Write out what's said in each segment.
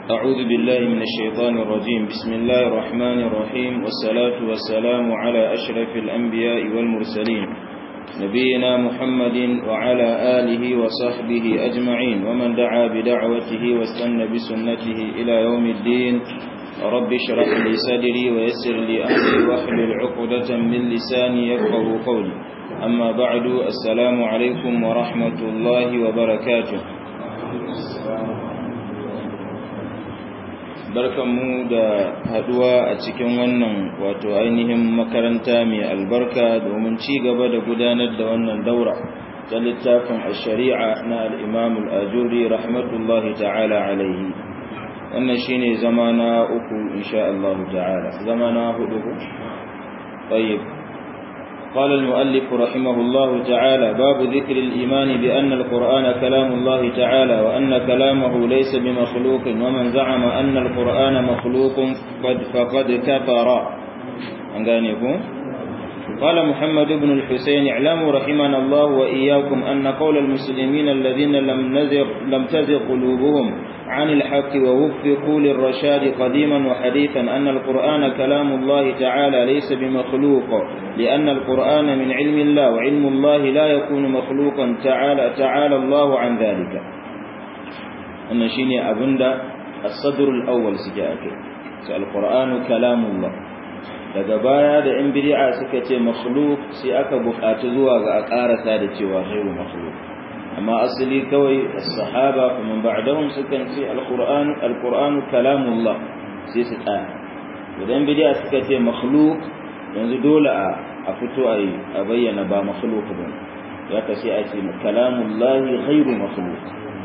أعوذ بالله من الشيطان الرجيم بسم الله الرحمن الرحيم والصلاة والسلام على أشرف الأنبياء والمرسلين نبينا محمد وعلى آله وصحبه أجمعين ومن دعا بدعوته واستنى بسنته إلى يوم الدين رب اشرح لي صدري ويسر لي أمري واحلل عقدة من لساني يفقه قولي أما بعد السلام عليكم ورحمة الله وبركاته barkanmu da haduwa a cikin wannan wato ainihin makaranta mai albarka domin ci gaba da gudanar da wannan daura ta littafin ash-shari'a na al-Imam al-Ajuri rahmatullahi ta'ala alaihi wannan shine zama na uku insha Allah ta'ala zama na hudu طيب قال المؤلف رحمه الله تعالى باب ذكر الإيمان بأن القرآن كلام الله تعالى وأن كلامه ليس بمخلوق ومن زعم أن القرآن مخلوق قد فقد كفر أنقانيكم قال محمد بن الحسين اعلموا رحمنا الله وإياكم أن قول المسلمين الذين لم, نزغ لم تزغ قلوبهم عن الحق ووفقوا للرشاد قديما وحديثا أن القرآن كلام الله تعالى ليس بمخلوق لأن القرآن من علم الله وعلم الله لا يكون مخلوقا تعالى, تعالى الله عن ذلك أن شيني أبندا الصدر الأول سجاءك القرآن كلام الله daga baya da in bid'a suka ce makhluk sai aka buƙatu zuwa ga a ƙarasa da cewa ghairu makhluk amma asali kawai as-sahaba kuma ba'dahum sukan ce al-qur'an al-qur'an kalamullah sai su tsaya idan bid'a suka ce makhluk yanzu dole a a fito a a bayyana ba makhluk ba ya ka sai a ce kalamullah ghairu makhluk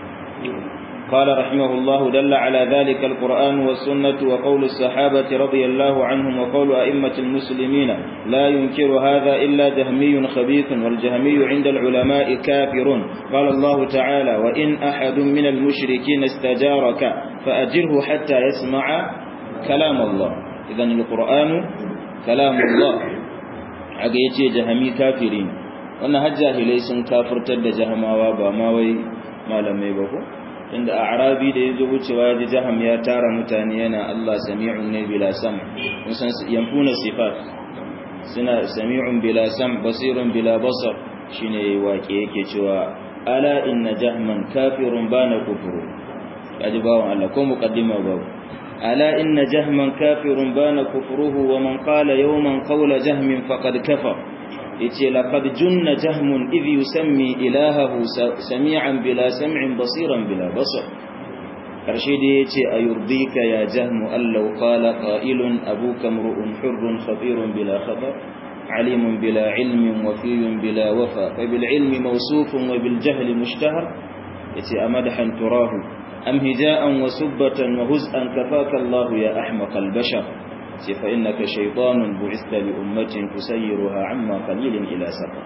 قال رحمه الله دل على ذلك القرآن والسنة وقول الصحابة رضي الله عنهم وقول أئمة المسلمين لا ينكر هذا إلا جهمي خبيث والجهمي عند العلماء كافر قال الله تعالى وإن أحد من المشركين استجارك فأجره حتى يسمع كلام الله إذن القرآن كلام الله عقيتي جهمي كافرين وأن هجاه ليس كافر تد جهما وابا ما وي ما لم يبقوا inda a arabi da ya zo wucewa ya ji jaham ya tara mutane yana Allah sami'un ne bila sam mun san yanfuna sifat suna sami'un bila sam basirun bila basar shine wake yake cewa ala inna jahman kafirun bana kufuru kaji bawon Allah ko muqaddima babu ala inna jahman kafirun bana kufruhu wa man qala yawman qawla jahmin faqad kafar yace laqad junna jahmun idh yusammi ilahahu sami'an bila sam'in basiran bila basar karshe da yace ayurdika ya jahmu allau qala qa'ilun abuka mru'un hurrun khatirun bila khabar alimun bila ilmin wafiyun bila wafa fa bil ilmi mawsufun wa bil jahli mushtahar yace amadahan turahu am hija'an wa subbatan wa huz'an kafaka Allah ya ahmaqal bashar فإنك شيطان بعثت لأمة تسيرها عما قليل إلى سفر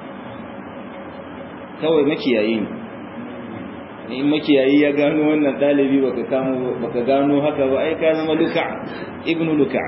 kawai makiyayi ne in makiyayi ya gano wannan dalibi baka kamo baka gano haka ba ai ka zama luka ibnu luka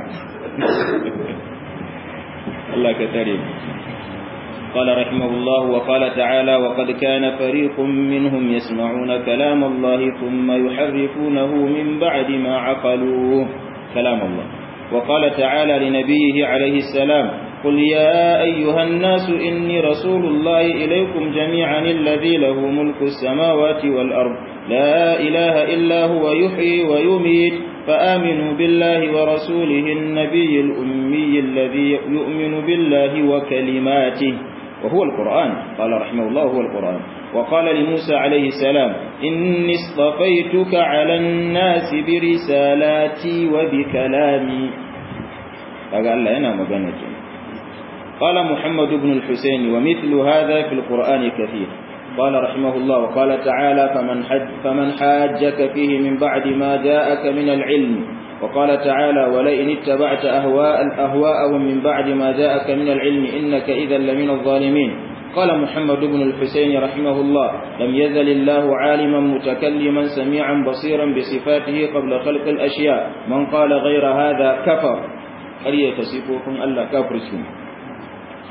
Allah ka tare قال رحمه الله وقال تعالى وقد كان فريق منهم يسمعون كلام الله ثم يحرفونه من بعد ما عقلوه كلام الله وقال تعالى لنبيه عليه السلام قل يا أيها الناس إني رسول الله إليكم جميعا الذي له ملك السماوات والأرض لا إله إلا هو يحيي ويميت فآمنوا بالله ورسوله النبي الأمي الذي يؤمن بالله وكلماته وهو القرآن قال رحمه الله هو القرآن وقال لموسى عليه السلام إني اصطفيتك على الناس برسالاتي وبكلامي قال الله أنا مغنك قال محمد بن الحسين ومثل هذا في القرآن كثير قال رحمه الله وقال تعالى فمن, حج فمن حاجك فيه من بعد ما جاءك من العلم وقال تعالى ولئن اتبعت أهواء أهواءهم من بعد ما جاءك من العلم إنك إذا لمن الظالمين قال محمد بن الحسين رحمه الله لم يزل الله عالما متكلما سميعا بصيرا بصفاته قبل خلق الأشياء من قال غير هذا كفر قرية تصفوكم ألا كفركم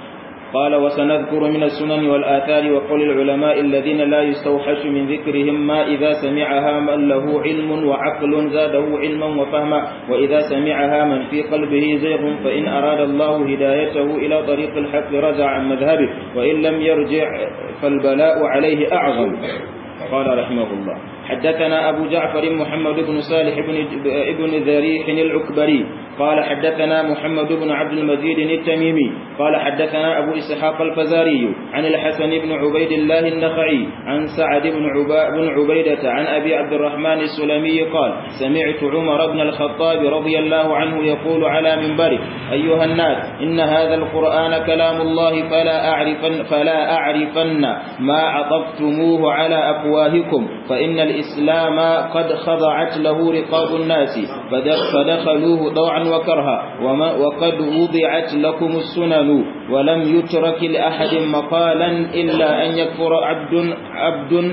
قال وسنذكر من السنن والآثار وقول العلماء الذين لا يستوحش من ذكرهم ما إذا سمعها من له علم وعقل زاده علما وفهما وإذا سمعها من في قلبه زيغ فإن أراد الله هدايته إلى طريق الحق رجع عن مذهبه وإن لم يرجع فالبلاء عليه أعظم قال رحمه الله حدثنا أبو جعفر محمد بن صالح بن, ابن ذريح العكبري قال حدثنا محمد بن عبد المجيد التميمي قال حدثنا أبو إسحاق الفزاري عن الحسن بن عبيد الله النخعي عن سعد بن, عبا بن عبيدة عن أبي عبد الرحمن السلمي قال سمعت عمر بن الخطاب رضي الله عنه يقول على منبره أيها الناس إن هذا القرآن كلام الله فلا أعرفن, فلا أعرفن ما عطفتموه على أفواهكم فإن الإسلام قد خضعت له رقاب الناس فدخلوه طوعا وكرها وقد وضعت لكم السنن ولم يترك لأحد مقالا إلا أن يكفر عبد عبد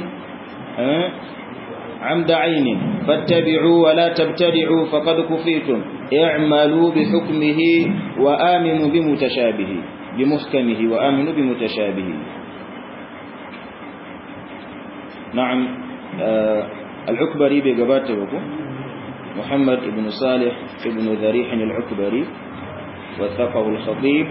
عمد عين فاتبعوا ولا تبتدعوا فقد كفيتم اعملوا بحكمه وآمنوا بمتشابه بمحكمه وآمنوا بمتشابه نعم العكبري بقباته وكو محمد بن صالح بن ذريح العكبري وثقه الخطيب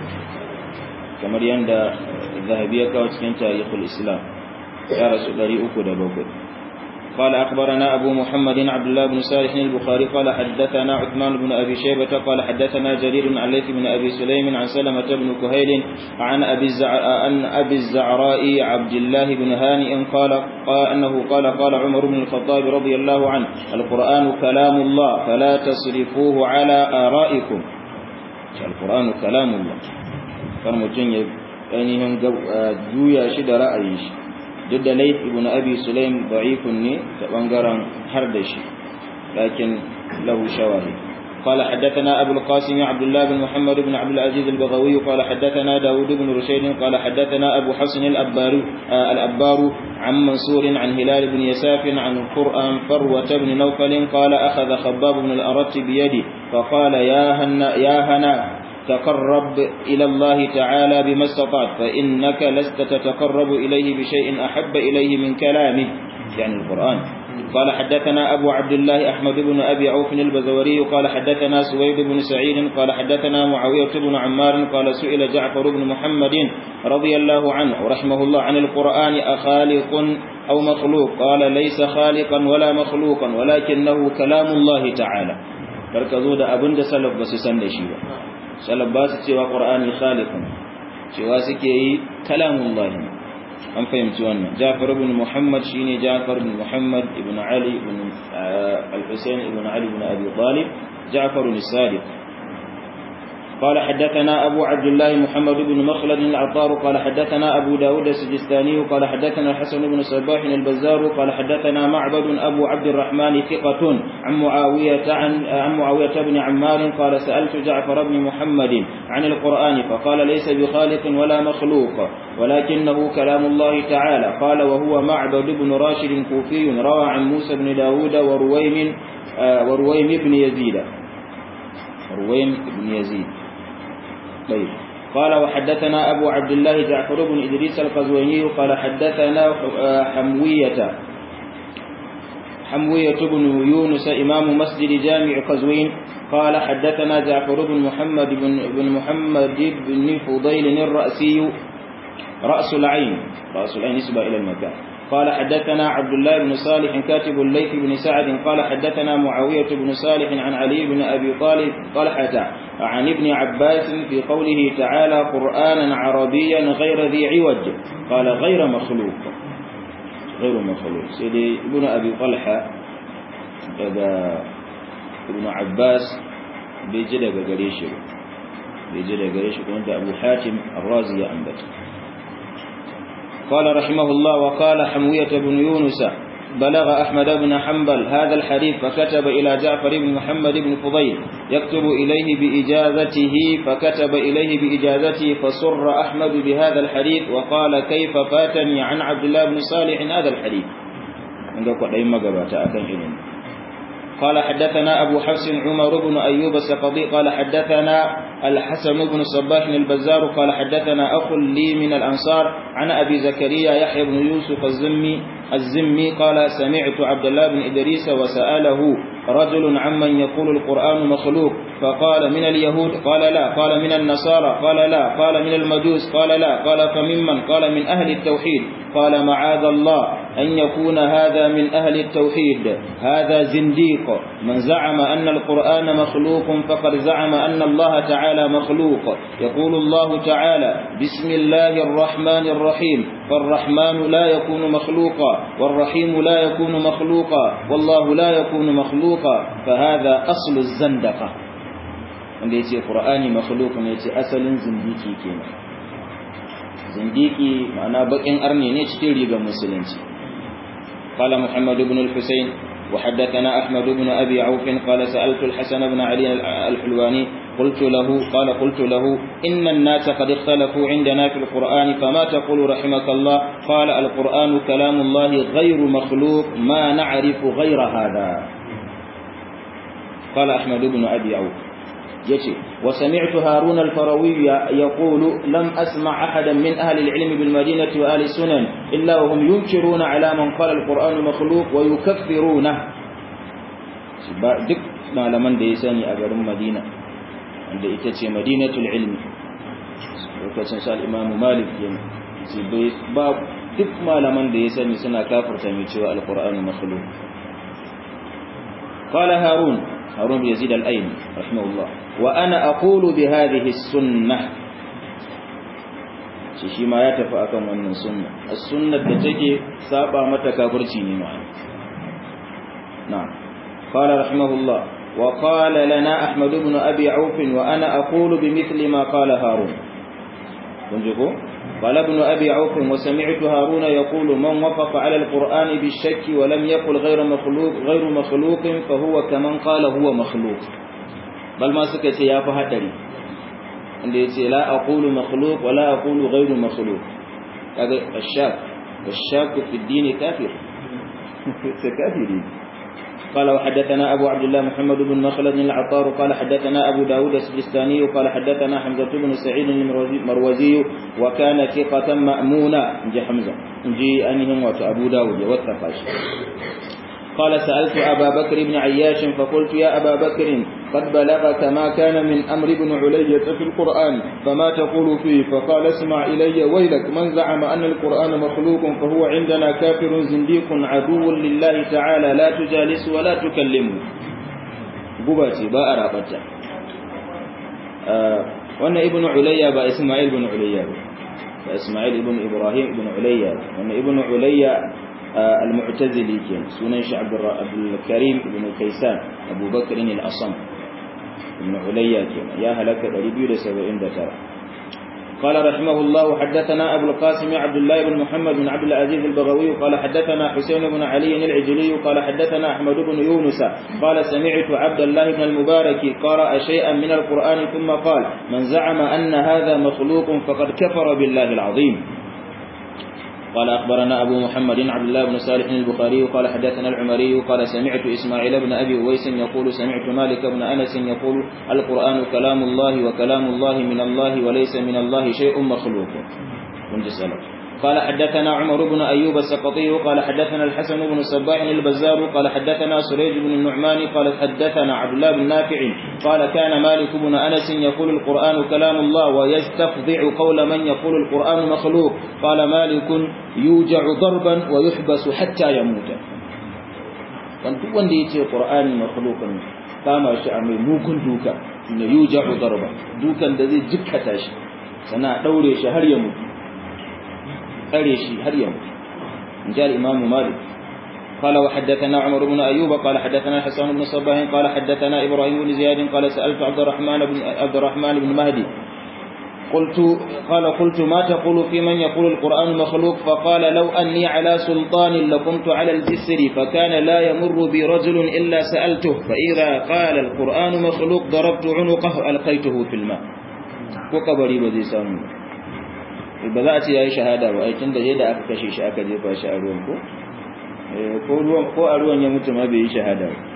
كما يندى الذهبية كوتكين تاريخ الإسلام يا رسول الله أكد بوكد قال أخبرنا أبو محمد عبد الله بن صالح البخاري قال حدثنا عثمان بن أبي شيبة قال حدثنا جرير عن ليث بن أبي سليم عن سلمة بن كهيل عن أبي, عن أبي الزعراء عبد الله بن هانئ قال, قال أنه قال قال عمر بن الخطاب رضي الله عنه القرآن كلام الله فلا تصرفوه على آرائكم القرآن كلام الله فرمتين ainihin juya shi da ra'ayin shi duk da laif ibn abi sulaim da'ifun ne ta bangaren har da shi lakin lahu shawahid قال حدثنا أبو القاسم عبد الله بن محمد بن عبد العزيز البغوي قال حدثنا داود بن رشيد قال حدثنا أبو حسن الأبار, الأبار عن منصور عن هلال بن يساف عن القرآن فروة بن نوفل قال أخذ خباب بن الأرت بيدي فقال يا هنا, يا هنا تقرب إلى الله تعالى بما استطعت فإنك لست تتقرب إليه بشيء أحب إليه من كلامه يعني القرآن قال حدثنا أبو عبد الله أحمد بن أبي عوف البزوري قال حدثنا سويد بن سعيد قال حدثنا معاوية بن عمار قال سئل جعفر بن محمد رضي الله عنه رحمه الله عن القرآن أخالق أو مخلوق قال ليس خالقا ولا مخلوقا ولكنه كلام الله تعالى بركزوا da abin da salaf ba su san da shi ba salaf ba su cewa qur'ani khaliqun cewa suke yi kalamullahi an fahimci wannan Ja'far ibn Muhammad shine Ja'far ibn Muhammad ibn Ali ibn al-Husayn ibn Ali ibn Abi Talib Ja'far al-Sadiq قال حدثنا أبو عبد الله محمد بن مخلد العطار قال حدثنا أبو داود السجستاني قال حدثنا الحسن بن صباح البزار قال حدثنا معبد أبو عبد الرحمن ثقة عن معاوية عن, عن معاوية بن عمار قال سألت جعفر بن محمد عن القرآن فقال ليس بخالق ولا مخلوق ولكنه كلام الله تعالى قال وهو معبد بن راشد كوفي روى عن موسى بن داود ورويم ورويم بن يزيد رويم بن يزيد طيب قال وحدثنا أبو عبد الله جعفر بن إدريس القزويني قال حدثنا حموية حموية بن يونس إمام مسجد جامع قزوين قال حدثنا جعفر بن محمد بن, بن محمد بن فضيل الرأسي رأس العين رأس العين نسبة إلى المكان قال حدثنا عبد الله بن صالح كاتب الليث بن سعد قال حدثنا معاوية بن صالح عن علي بن أبي طالب طلحة عن ابن عباس في قوله تعالى قرآنا عربيا غير ذي عوج قال غير مخلوق غير مخلوق سيدي ابن أبي طلحة ابن عباس بيجد قريش بيجد قريش كنت أبو حاتم الرازي أنبت قال رحمه الله وقال حموية بن يونس بلغ أحمد بن حنبل هذا الحديث فكتب إلى جعفر بن محمد بن فضيل يكتب إليه بإجازته فكتب إليه بإجازته فسر أحمد بهذا الحديث وقال كيف فاتني عن عبد الله بن صالح هذا الحديث عندك قد أي مقبات أكن إلين قال حدثنا أبو حفص عمر بن أيوب السقطي قال حدثنا الحسن بن صباح البزار قال حدثنا أخ لي من الأنصار عن أبي زكريا يحيى بن يوسف الزمي الزمي قال سمعت عبد الله بن إدريس وسأله رجل عمن يقول القرآن مخلوق فقال من اليهود قال لا قال من النصارى قال لا قال من المجوس قال لا قال فممن قال من أهل التوحيد قال معاذ الله أن يكون هذا من أهل التوحيد هذا زنديق من زعم أن القرآن مخلوق فقد زعم أن الله تعالى مخلوق يقول الله تعالى بسم الله الرحمن الرحيم فالرحمن لا يكون مخلوقا والرحيم لا يكون مخلوقا والله لا يكون مخلوقا فهذا أصل الزندقة wanda ya ce ƙura'ani makhluk ne ce asalin zindiki kenan zindiki ma'ana bakin arne ne cikin rigar musulunci qala muhammad ibn al-husayn wa haddathana ahmad ibn abi auf qala sa'altu al-hasan ibn ali al-hulwani قلت له قال قلت له إن الناس قد اختلفوا عندنا في القرآن فما تقول رحمك الله قال القرآن كلام الله غير مخلوق ما نعرف غير هذا قال أحمد بن أبي عوف يجي وسمعت هارون الفروي يقول لم أسمع أحدا من أهل العلم بالمدينة وآل السنن إلا وهم ينكرون على من قال القرآن مخلوق ويكفرونه duk malaman da ya sani a garin Madina wanda ita ce Madinatul Ilmi lokacin sa Imam Malik yana ba duk malaman da ya sani suna kafirta mai cewa Al-Qur'ani makhluq qala Harun Harun bin Yazid al-Aini rahimahullah wa ana aqulu bi hadhihi as-sunnah shi shi ma ya tafi akan wannan sunna as-sunnah da take saba mata kafirci ne ma na'am qala rahimahullah wa qala lana ahmad ibn abi auf wa ana aqulu bimithli ma qala harun kun ji ko قال ابن أبي عوف وسمعت هارون يقول من وقف على القرآن بالشك ولم يقل غير مخلوق غير مخلوق فهو كمن قال هو مخلوق بل ما سكت يا فهدري عند لا أقول مخلوق ولا أقول غير مخلوق هذا الشاك والشاك في الدين كافر كافرين قال وحدثنا أبو عبد الله محمد بن مخلد العطار قال حدثنا أبو داود السجستاني قال حدثنا حمزة بن سعيد المروزي وكان ثقة مأمونا نجي حمزة نجي أنهم أبو داود والثقاش قال سألت أبا بكر بن عياش فقلت يا أبا بكر قد بلغك ما كان من أمر بن علية في القرآن فما تقول فيه فقال اسمع إلي ويلك من زعم أن القرآن مخلوق فهو عندنا كافر زنديق عدو لله تعالى لا تجالس ولا تكلمه قباتي باء رابطة آه وأن ابن عليا با إسماعيل بن عليا با إسماعيل بن إبراهيم بن عليا وأن ابن عليا المعتزلي كان سنن عبد الكريم بن كيسان أبو بكر الأصم بن عليا كان يا هلك 279 قال رحمه الله حدثنا أبو القاسم عبد الله بن محمد بن عبد العزيز البغوي قال حدثنا حسين بن علي العجلي قال حدثنا أحمد بن يونس قال سمعت عبد الله بن المبارك قرأ شيئا من القرآن ثم قال من زعم أن هذا مخلوق فقد كفر بالله العظيم قال أخبرنا أبو محمد عبد الله بن صالح البخاري قال حدثنا العمري قال سمعت إسماعيل بن أبي أويس يقول سمعت مالك بن أنس يقول القرآن كلام الله وكلام الله من الله وليس من الله شيء مخلوق قال حدثنا عمر بن أيوب السقطي قال حدثنا الحسن بن صباح البزار قال حدثنا سريج بن النعمان قال حدثنا عبد الله بن نافع قال كان مالك بن أنس يقول القرآن كلام الله ويستفضع قول من يقول القرآن مخلوق قال مالك يوجع ضربا ويحبس حتى يموت duk wanda ya ce ƙur'ani makhluqun kama shi a mai mugun duka na yuja'u darba dukan da zai jikkata shi sana daure shi har ya mutu tsare shi har yau in ji al'imamu malik قال وحدثنا عمر بن أيوب قال حدثنا حسن بن صباح قال حدثنا إبراهيم بن زياد قال سألت عبد الرحمن بن عبد الرحمن بن مهدي قلت قال قلت ما تقول في من يقول القرآن مخلوق فقال لو أني على سلطان لقمت على الجسر فكان لا يمر بي رجل إلا سألته فإذا قال القرآن مخلوق ضربت عنقه ألقيته في الماء وقبري بذي سامي ba za a ce ya yi shahada ba aikin da yadda aka kashe shi aka jefa shi a ruwan ko ko ruwan ko a ruwan ya mutu ma bai yi shahada ba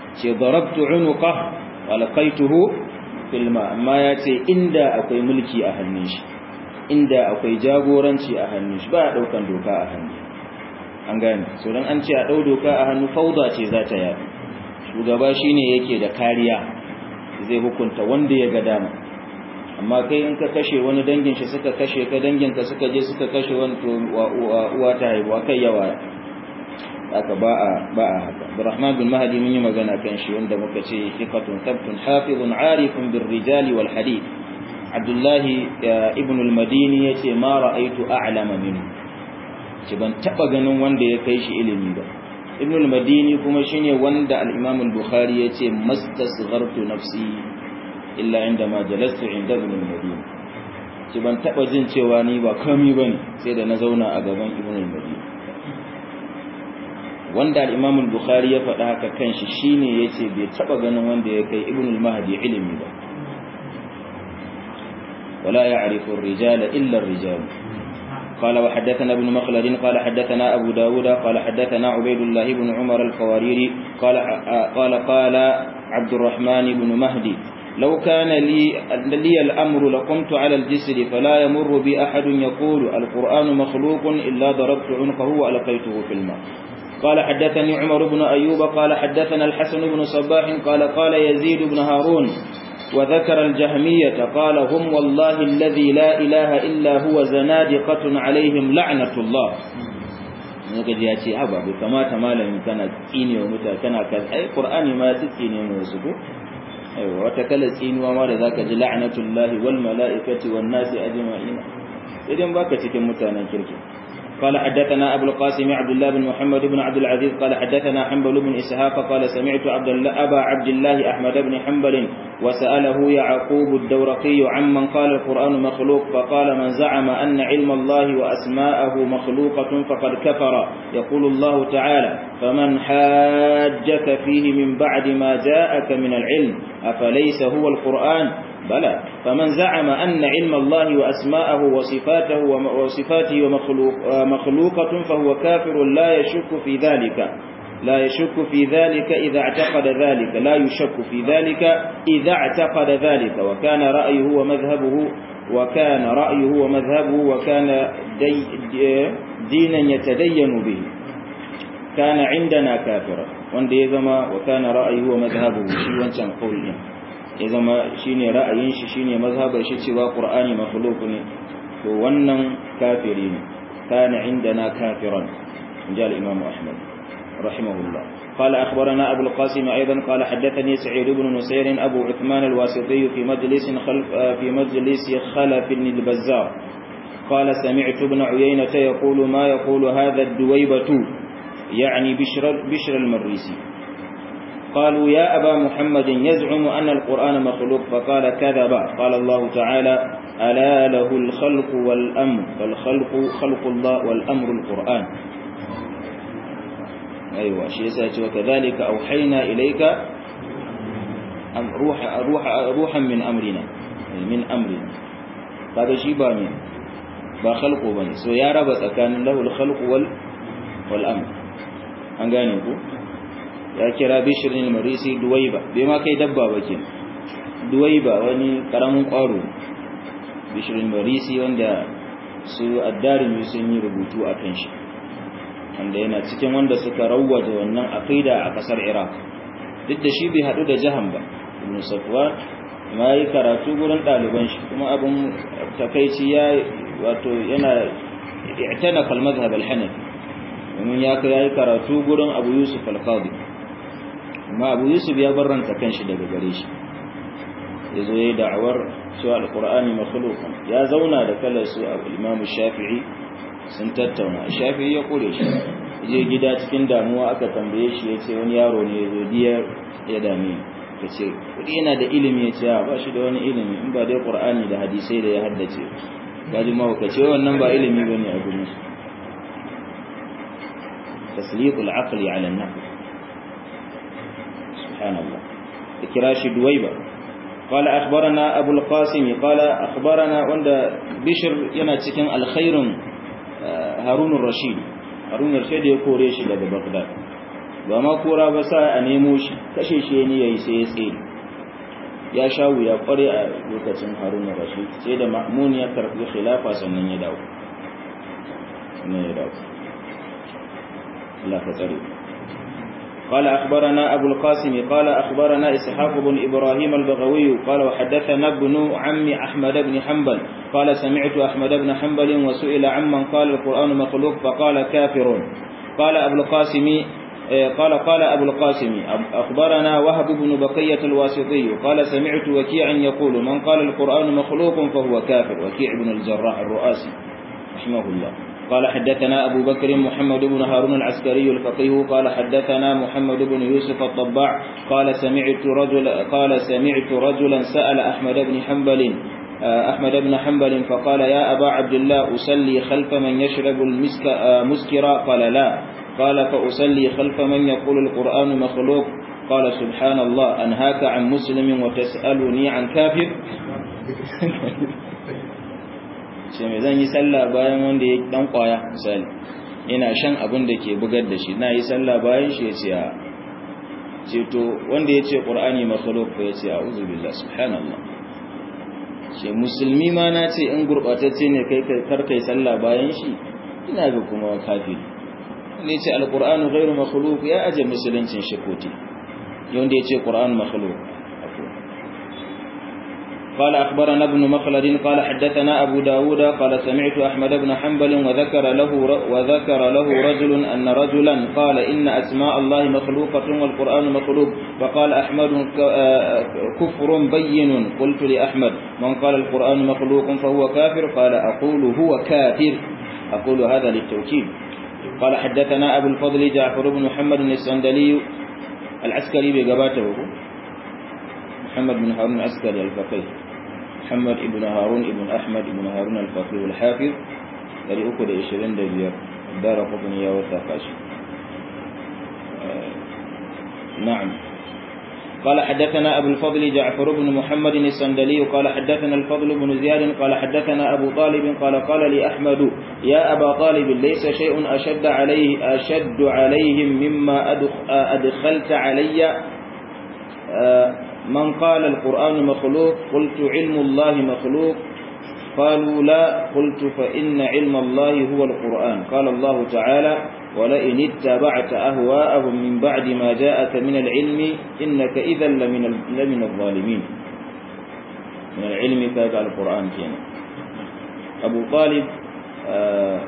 ce darabtu unuqa wa laqaituhu fil ma amma ya ce inda akwai mulki a hannun shi inda akwai jagoranci a hannun shi ba a daukan doka a hannu an gane so dan an ce a dau doka a hannu fauda ce za ta yaɗu shugaba shine yake da kariya zai hukunta wanda ya ga dama amma kai in ka kashe wani dangin shi suka kashe ka dangin ka suka je suka kashe wani to uwa ta haihuwa kai yawa haka ba a ba a haka Abdurrahman bin Mahdi mun yi magana kan shi wanda muka ce thiqatun thabtun hafizun arifun bir rijali wal hadith Abdullah ibn al-Madini yace ma ra'aytu a'lama minhu ce ban taba ganin wanda ya kai shi ilimi ba Ibn al-Madini kuma shine wanda al-Imam al-Bukhari yace mastasghartu nafsi illa inda ma jalastu inda ibn al-madini ci ban taba jin cewa ni ba kami bane sai da na zauna a gaban ibn al-madini wanda al-imam al-bukhari ya faɗa haka kanshi shine yace bai taba ganin wanda ya kai ibn al-mahdi ilimi ba wala ya'rifu ar-rijala illa ar-rijal قال وحدثنا ابن مخلد قال حدثنا أبو داود قال حدثنا عبيد الله بن عمر القواريري قال قال قال عبد الرحمن بن مهدي لو كان لي, لي الأمر لقمت على الجسر فلا يمر بي أحد يقول القرآن مخلوق إلا ضربت عنقه وألقيته في الماء قال حدثني عمر بن أيوب قال حدثنا الحسن بن صباح قال قال يزيد بن هارون وذكر الجهمية قال هم والله الذي لا إله إلا هو زنادقة عليهم لعنة الله gaji ya ce haba bai kamata malamin kana tsine wa mutane kana kan ai qur'ani ma ya tsine mu wasu ko aiwa wata kala tsinuwa ma da zaka ji la'natullahi wal mala'ikati wan nasi ajma'in idan baka cikin mutanen kirki قال حدثنا أبو القاسم عبد الله بن محمد بن عبد العزيز قال حدثنا حنبل بن إسحاق قال سمعت عبد الله أبا عبد الله أحمد بن حنبل وسأله يعقوب الدورقي عمن قال القرآن مخلوق فقال من زعم أن علم الله وأسماءه مخلوقة فقد كفر يقول الله تعالى فمن حاجك فيه من بعد ما جاءك من العلم أفليس هو القرآن بلى فمن زعم أن علم الله وأسماءه وصفاته وصفاته ومخلوق مخلوقة فهو كافر لا يشك في ذلك لا يشك في ذلك إذا اعتقد ذلك لا يشك في ذلك إذا اعتقد ذلك وكان رأيه ومذهبه وكان رأيه ومذهبه وكان دي دينا يتدين به كان عندنا كافرا wanda ya zama wa kana ra'ayi wa madhhabuhu shi wancan qaul din ya zama shine ra'ayin shi shine mazhabar shi cewa qur'ani makhluq ne to wannan kafiri ne kana indana kafiran inja al-imam ahmad rahimahullah قال أخبرنا أبو القاسم أيضا قال حدثني سعيد بن نسير أبو عثمان الواسطي في مجلس خلف في مجلس خلف البزار قال سمعت ابن عيينة يقول ما يقول هذا الدويبة يعني بشر, بشر المريسي قالوا يا أبا محمد يزعم أن القرآن مخلوق فقال كذب قال الله تعالى ألا له الخلق والأمر فالخلق خلق الله والأمر القرآن أيوة شيء سأتي وكذلك أوحينا إليك روح روح روحا من أمرنا من أمرنا هذا شيء بامين با خلقه بني سو يا رب كان له الخلق وال والأمر an gane ku ya kira bishirin marisi duwaiba bai ma kai dabba ba ke duwaiba wani karamin ƙwaro bishirin marisi wanda su addarimi sun yi rubutu a kan shi wanda yana cikin wanda suka rawwaje wannan aqida a kasar iraq duk da shi bai haɗu da jahan ba ibn safwan ma yi karatu gurin ɗaliban shi kuma abin takaici ya wato yana i'tana kal madhhab al-hanafi domin ya kai yayi karatu gurin Abu Yusuf al-Qadi amma Abu Yusuf ya barranta kanshi daga gare shi yazo yayi da'awar cewa al-Qur'ani makhluqun ya zauna da kalar su Imam Shafi'i sun tattauna Shafi'i ya kore shi je gida cikin damuwa aka tambaye shi yace wani yaro ne yazo diya ya dame kace kudi yana da ilimi yace ba shi da wani ilimi in ba dai Qur'ani da hadisai da ya haddace gaji ma kace wannan ba ilimi bane a gurin su تسليط العقل على النقل سبحان الله كراش دويبة قال أخبرنا أبو القاسم قال أخبرنا عند بشر يناتكن الخير هارون الرشيد هارون الرشيد يقول ريش لدى بغداد ba ma kora ba sa a nemo shi kashe shi ne yayi sai ya tsaye ya sha wuya kware a lokacin haruna rashid sai da ma'mun ya karbi khilafa sannan ya dawo sannan ya dawo Allah ka tsare قال أخبرنا أبو القاسم قال أخبرنا إسحاق بن إبراهيم البغوي قال وحدثنا ابن عم أحمد بن حنبل قال سمعت أحمد بن حنبل وسئل عمن قال القرآن مخلوق فقال كافر قال أبو القاسم قال قال أبو القاسم أخبرنا وهب بن بقية الواسطي قال سمعت وكيعا يقول من قال القرآن مخلوق فهو كافر وكيع بن الجراح الرؤاسي رحمه الله قال حدثنا أبو بكر محمد بن هارون العسكري الفقيه قال حدثنا محمد بن يوسف الطباع قال سمعت رجل قال سمعت رجلا سأل أحمد بن حنبل أحمد بن حنبل فقال يا أبا عبد الله أسلي خلف من يشرب المسك مسكرا قال لا قال فأسلي خلف من يقول القرآن مخلوق قال سبحان الله أنهاك عن مسلم وتسألني عن كافر ce mai zan yi sallah bayan wanda ya dan kwaya misali ina shan abin da ke bugar da shi na yi sallah bayan shi ya ce a ce to wanda ya ce ƙur'ani makhluk ya ce a uzu billah subhanallah ce musulmi ma na ce in gurɓatacce ne kai kar kai sallah bayan shi ina ga kuma kafiri wanda ya ce alƙur'anu ghairu makhluk ya aje musuluncin shi kote wanda ya ce ƙur'an makhluk قال أخبرنا ابن مخلد قال حدثنا أبو داود قال سمعت أحمد بن حنبل وذكر له وذكر له رجل أن رجلا قال إن أسماء الله مخلوقة والقرآن مخلوق فقال أحمد كفر بين قلت لأحمد من قال القرآن مخلوق فهو كافر قال أقول هو كافر أقول هذا للتوكيد قال حدثنا أبو الفضل جعفر بن محمد السندلي العسكري بقباته محمد بن هارون العسكري الفقيه محمد ابن هارون ابن أحمد ابن هارون الفقيه الحافظ dari uku da ishirin da biyar dara kudin ya wata kashi na'am قال حدثنا أبو الفضل جعفر بن محمد السندلي قال حدثنا الفضل بن زياد قال حدثنا أبو طالب قال قال لي أحمد يا أبا طالب ليس شيء أشد عليه أشد عليهم مما أدخلت علي من قال القرآن مخلوق قلت علم الله مخلوق قالوا لا قلت فإن علم الله هو القرآن قال الله تعالى ولئن اتبعت أهواءهم من بعد ما جاءك من العلم إنك إذا لمن, لمن الظالمين من العلم فيجعل القرآن كينا أبو طالب آه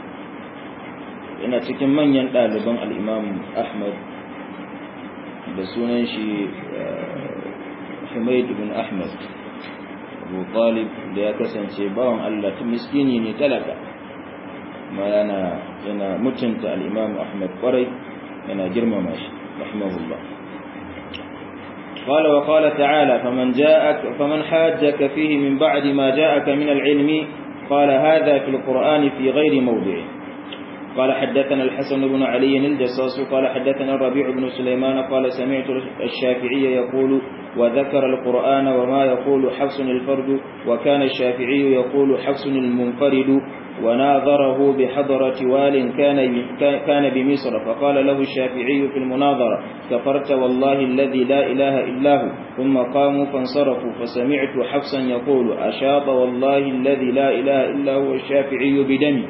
ina cikin manyan ɗaliban al'imam Ahmad da sunan shi Humaid ibn Ahmad Abu Talib da ya kasance bawan Allah ta miskini ne talaka ma yana yana mutunta al-Imam Ahmad kwarai yana girmama shi rahimahullah قال وقال تعالى فمن جاءك فمن حاجك فيه من بعد ما جاءك من العلم قال هذا في القرآن في غير موضعه قال حدثنا الحسن بن علي الجصاص قال حدثنا الربيع بن سليمان قال سمعت الشافعي يقول وذكر القرآن وما يقول حفص الفرد وكان الشافعي يقول حفص المنفرد وناظره بحضرة وال كان كان بمصر فقال له الشافعي في المناظرة كفرت والله الذي لا إله إلا هو ثم قاموا فانصرفوا فسمعت حفصا يقول أشاط والله الذي لا إله إلا هو الشافعي بدمي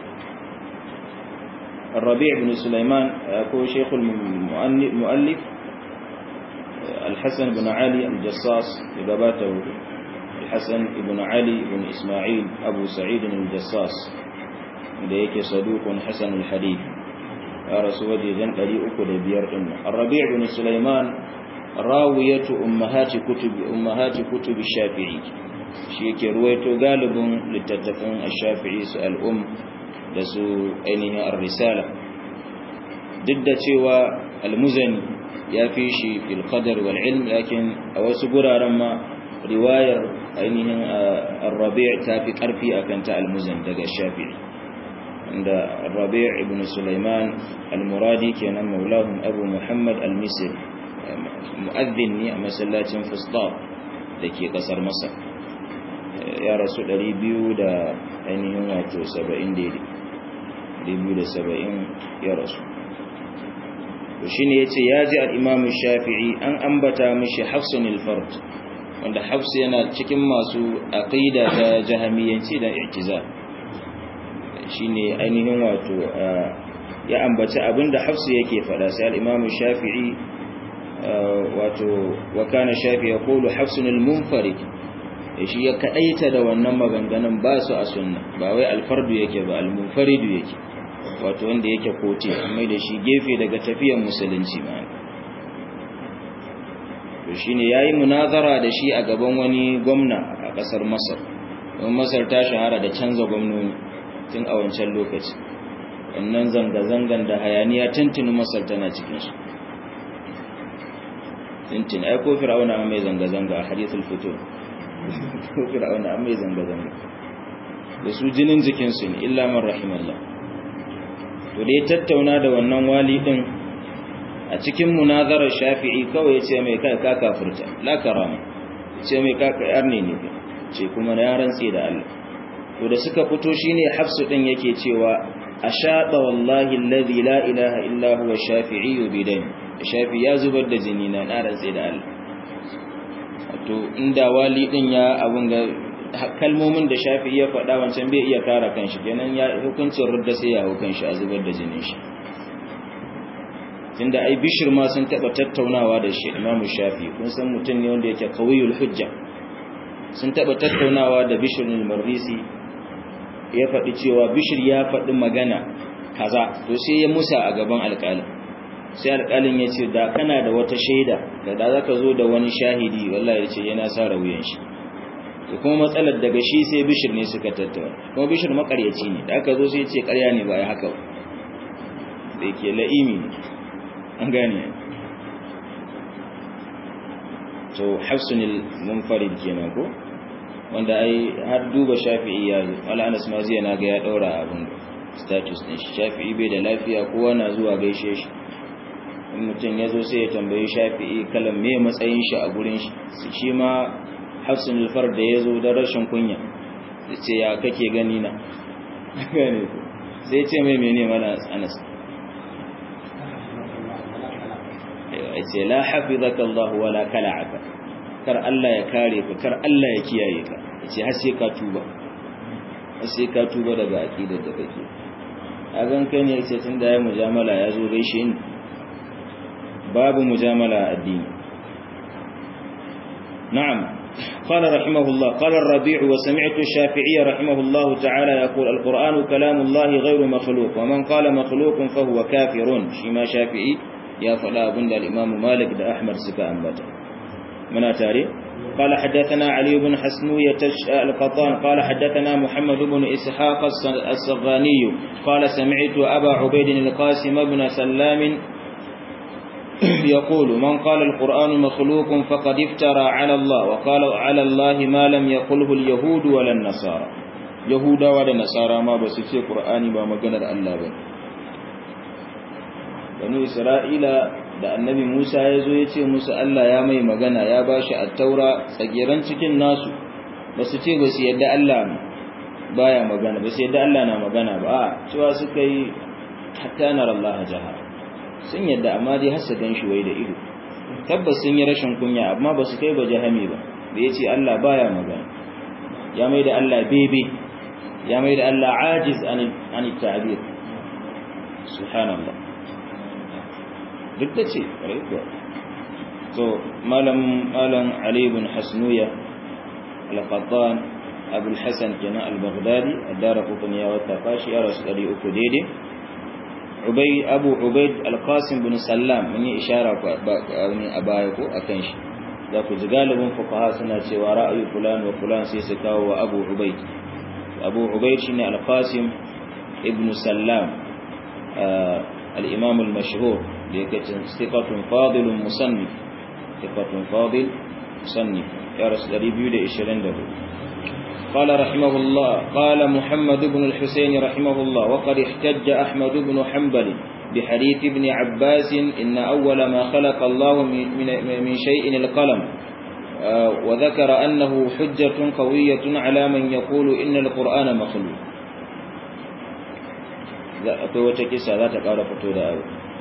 الربيع بن سليمان هو شيخ المؤلف الحسن بن علي الجصاص لقباته الحسن بن علي بن إسماعيل أبو سعيد الجصاص ليك صدوق حسن الحديث يا رسول الله قري أكل بير الربيع بن سليمان راوية أمهات كتب أمهات كتب الشافعي شيك رويته غالب للتتفن الشافعي سأل أم da su ainihin ar-risala duk da cewa al-muzani ya fi shi fil qadar wal ilm lakin a wasu guraren ma riwayar ainihin ar-rabi' ta fi karfi akan ta al-muzani daga shafi'i inda ar-rabi' ibn sulaiman al-muradi kenan maulahum abu muhammad al-misri mu'adhdhin ne a masallacin fustat dake kasar masar ya rasu 200 da ainihin wato 70 daidai 270 ya rasu to shine yace yaji al-imam shafi'i an ambata mishi hafsun al-fard wanda hafs yana cikin masu aqida ta jahamiyanci da i'tizal shine ainihin wato ya ambaci abinda hafs yake fada sai al-imam shafi'i wato wa kana shafi yaqulu hafsun al-munfarid shi ya kadaita da wannan maganganun ba su a sunna ba wai al-fardu yake ba al-munfaridu yake wato wanda yake kote amma da shi gefe daga tafiyar musulunci ma to shine yayi munazara da shi a gaban wani gwamna a kasar Masar don Masar ta shahara da canza gwamnoni tun a wancan lokaci wannan zanga-zangan da hayaniya tuntuni Masar tana cikin su tuntuni ai ko fir'auna mai zanga-zanga a hadithul futur ko fir'auna mai zanga-zanga da su jinin jikinsu ne illa man rahimallah to da ya tattauna da wannan wali din a cikin munazarar shafi'i kawai ya ce mai kai ka kafurta la karama ce mai ka kayar ne ne ce kuma na rantsi da Allah to da suka fito shine hafsu din yake cewa ashaba wallahi alladhi la ilaha illa huwa shafi'i bidani shafi ya zubar da jini na na rantsi da Allah to inda wali din ya abun ga kalmomin da shafi ya faɗa wancan bai iya kara kanshi kenan ya hukuncin rudda sai ya hukun shi a zubar da jinin shi tunda ai bishir ma sun taɓa tattaunawa da shi imamu shafi kun san mutum ne wanda yake kawiyul hujja sun taɓa tattaunawa da bishir marisi ya faɗi cewa bishir ya faɗi magana kaza to sai ya musa a gaban alƙalin sai alƙalin ya ce da kana da wata shaida da da za ka zo da wani shahidi wallahi ya ce yana sa wuyan shi da kuma matsalar daga shi sai bishir ne suka tattauna kuma bishir makaryaci ne da aka zo sai ce karya ne ba ya haka ba da yake la'imi ne an gane to hafsunil munfarid kenan ko wanda ai har duba shafi'i ya zo wala anas ma zai na ga ya daura abin status din shi shafi'i bai da lafiya kowa na zuwa gaishe shi in mutum ya zo sai ya tambayi shafi'i kalan me matsayin shi a gurin shi shi ma hafsun alfar da ya zo da rashin kunya da ce ya kake gani na gane ku sai ce mai mene mana anas ya ce la hafizaka Allah wala kala'aka kar Allah ya kare ka kar Allah ya kiyaye ka ya ce har sai ka tuba har sai ka tuba daga aqidar da kake a gan kai ne yace tun da ya mujamala ya zo gaishe ni babu mujamala addini na'am قال رحمه الله قال الربيع وسمعت الشافعي رحمه الله تعالى يقول القرآن كلام الله غير مخلوق ومن قال مخلوق فهو كافر شما شافعي يا فلا بند الإمام مالك دا أحمد سكا أنبتا من أتاري قال حدثنا علي بن حسنوية القطان قال حدثنا محمد بن إسحاق الصغاني قال سمعت أبا عبيد القاسم بن سلام يقول من قال القرآن مخلوق فقد افترى على الله وقال على الله ما لم يقله اليهود ولا النصارى يهودا ولا نصارى ما بس في القرآن ما مغنى الله بني بنو إسرائيل da annabi Musa ya zo ya ce musu Allah ya mai magana ya ba shi attaura tsagiran cikin nasu ba su ce ba su yadda Allah baya magana ba su yadda Allah na magana ba a cewa suka yi hatta nar Allah jahara sun yadda amma dai har su ganshi wai da ido tabbas sun yi rashin kunya amma ba su kai ba jahami ba da ya ce Allah baya magana ya mai da Allah bebe ya mai da Allah ajiz an ta'bir subhanallah duk da ce kuwa so malam malam Ali ibn Hasnuya al-Qattan Abu al-Hasan kenan al-Baghdadi ad-Darqutni ya wata fashi ya rasu 300 daidai Ubay Abu Ubayd al-Qasim bin Sallam mun yi ishara ko a baya ko akan shi za ku ji galibin fuqaha suna cewa ra'ayi fulan wa fulan sai su kawo wa Abu Ubayd Abu Ubayd shine al-Qasim ibn Sallam al-Imam al-mashhur da yake thiqatun fadilun musannif thiqatun fadil musannif ya rasu 224 قال رحمه الله قال محمد بن الحسين رحمه الله وقد احتج أحمد بن حنبل بحديث ابن عباس إن أول ما خلق الله من, من شيء القلم وذكر أنه حجة قوية على من يقول إن القرآن مخلوق akwai wata kisa za ta ƙara fito da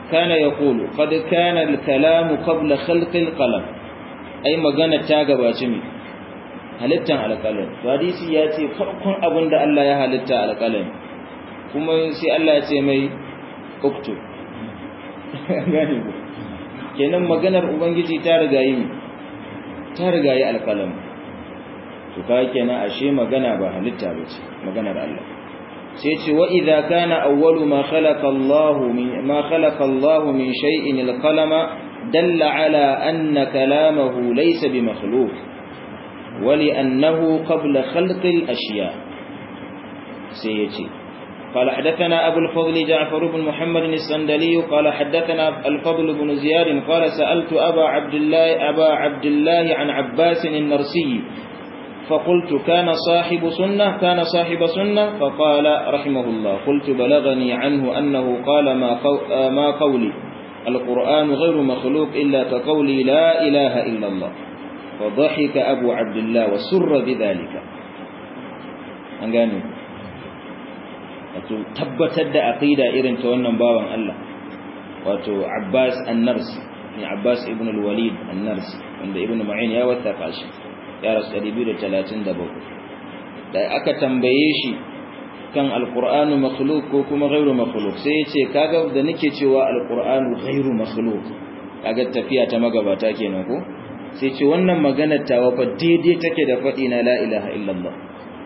kana yaqulu qad kana al-kalam qabla khalq al-qalam ai magana ta gabaci mi halittan alƙalam hadisi ya ce farkon abin da Allah ya halitta alƙalam kuma sai Allah ya ce mai uktub gane ku kenan maganar ubangiji ta riga yi ta riga yi alƙalam to kai kenan ashe magana ba halitta ba ce maganar Allah sai ce wa idza kana awwalu ma khalaqa Allah min ma khalaqa Allah min shay'in al-qalama dalla ala anna kalamahu laysa bi makhluq ولأنه قبل خلق الأشياء سيتي قال حدثنا أبو الفضل جعفر بن محمد السندلي قال حدثنا الفضل بن زياد قال سألت أبا عبد الله أبا عبد الله عن عباس النرسي فقلت كان صاحب سنة كان صاحب سنة فقال رحمه الله قلت بلغني عنه أنه قال ما, ما قولي القرآن غير مخلوق إلا كقولي لا إله إلا الله فضحك أبو عبد الله وسر بذلك أنقاني wato tabbatar da aqida irin ta wannan bawan Allah wato Abbas An-Narsi ne Abbas ibn al-Walid An-Narsi wanda Ibn Ma'in ya wattafa shi ya rasu 237 da aka tambaye shi kan al-Qur'anu makhluq ko kuma ghairu makhluq sai ya ce kaga da nake cewa al-Qur'anu ghairu makhluq kaga tafiya ta magabata kenan ko sai ce wannan maganar tawa fa daidai take da faɗi na la ilaha illallah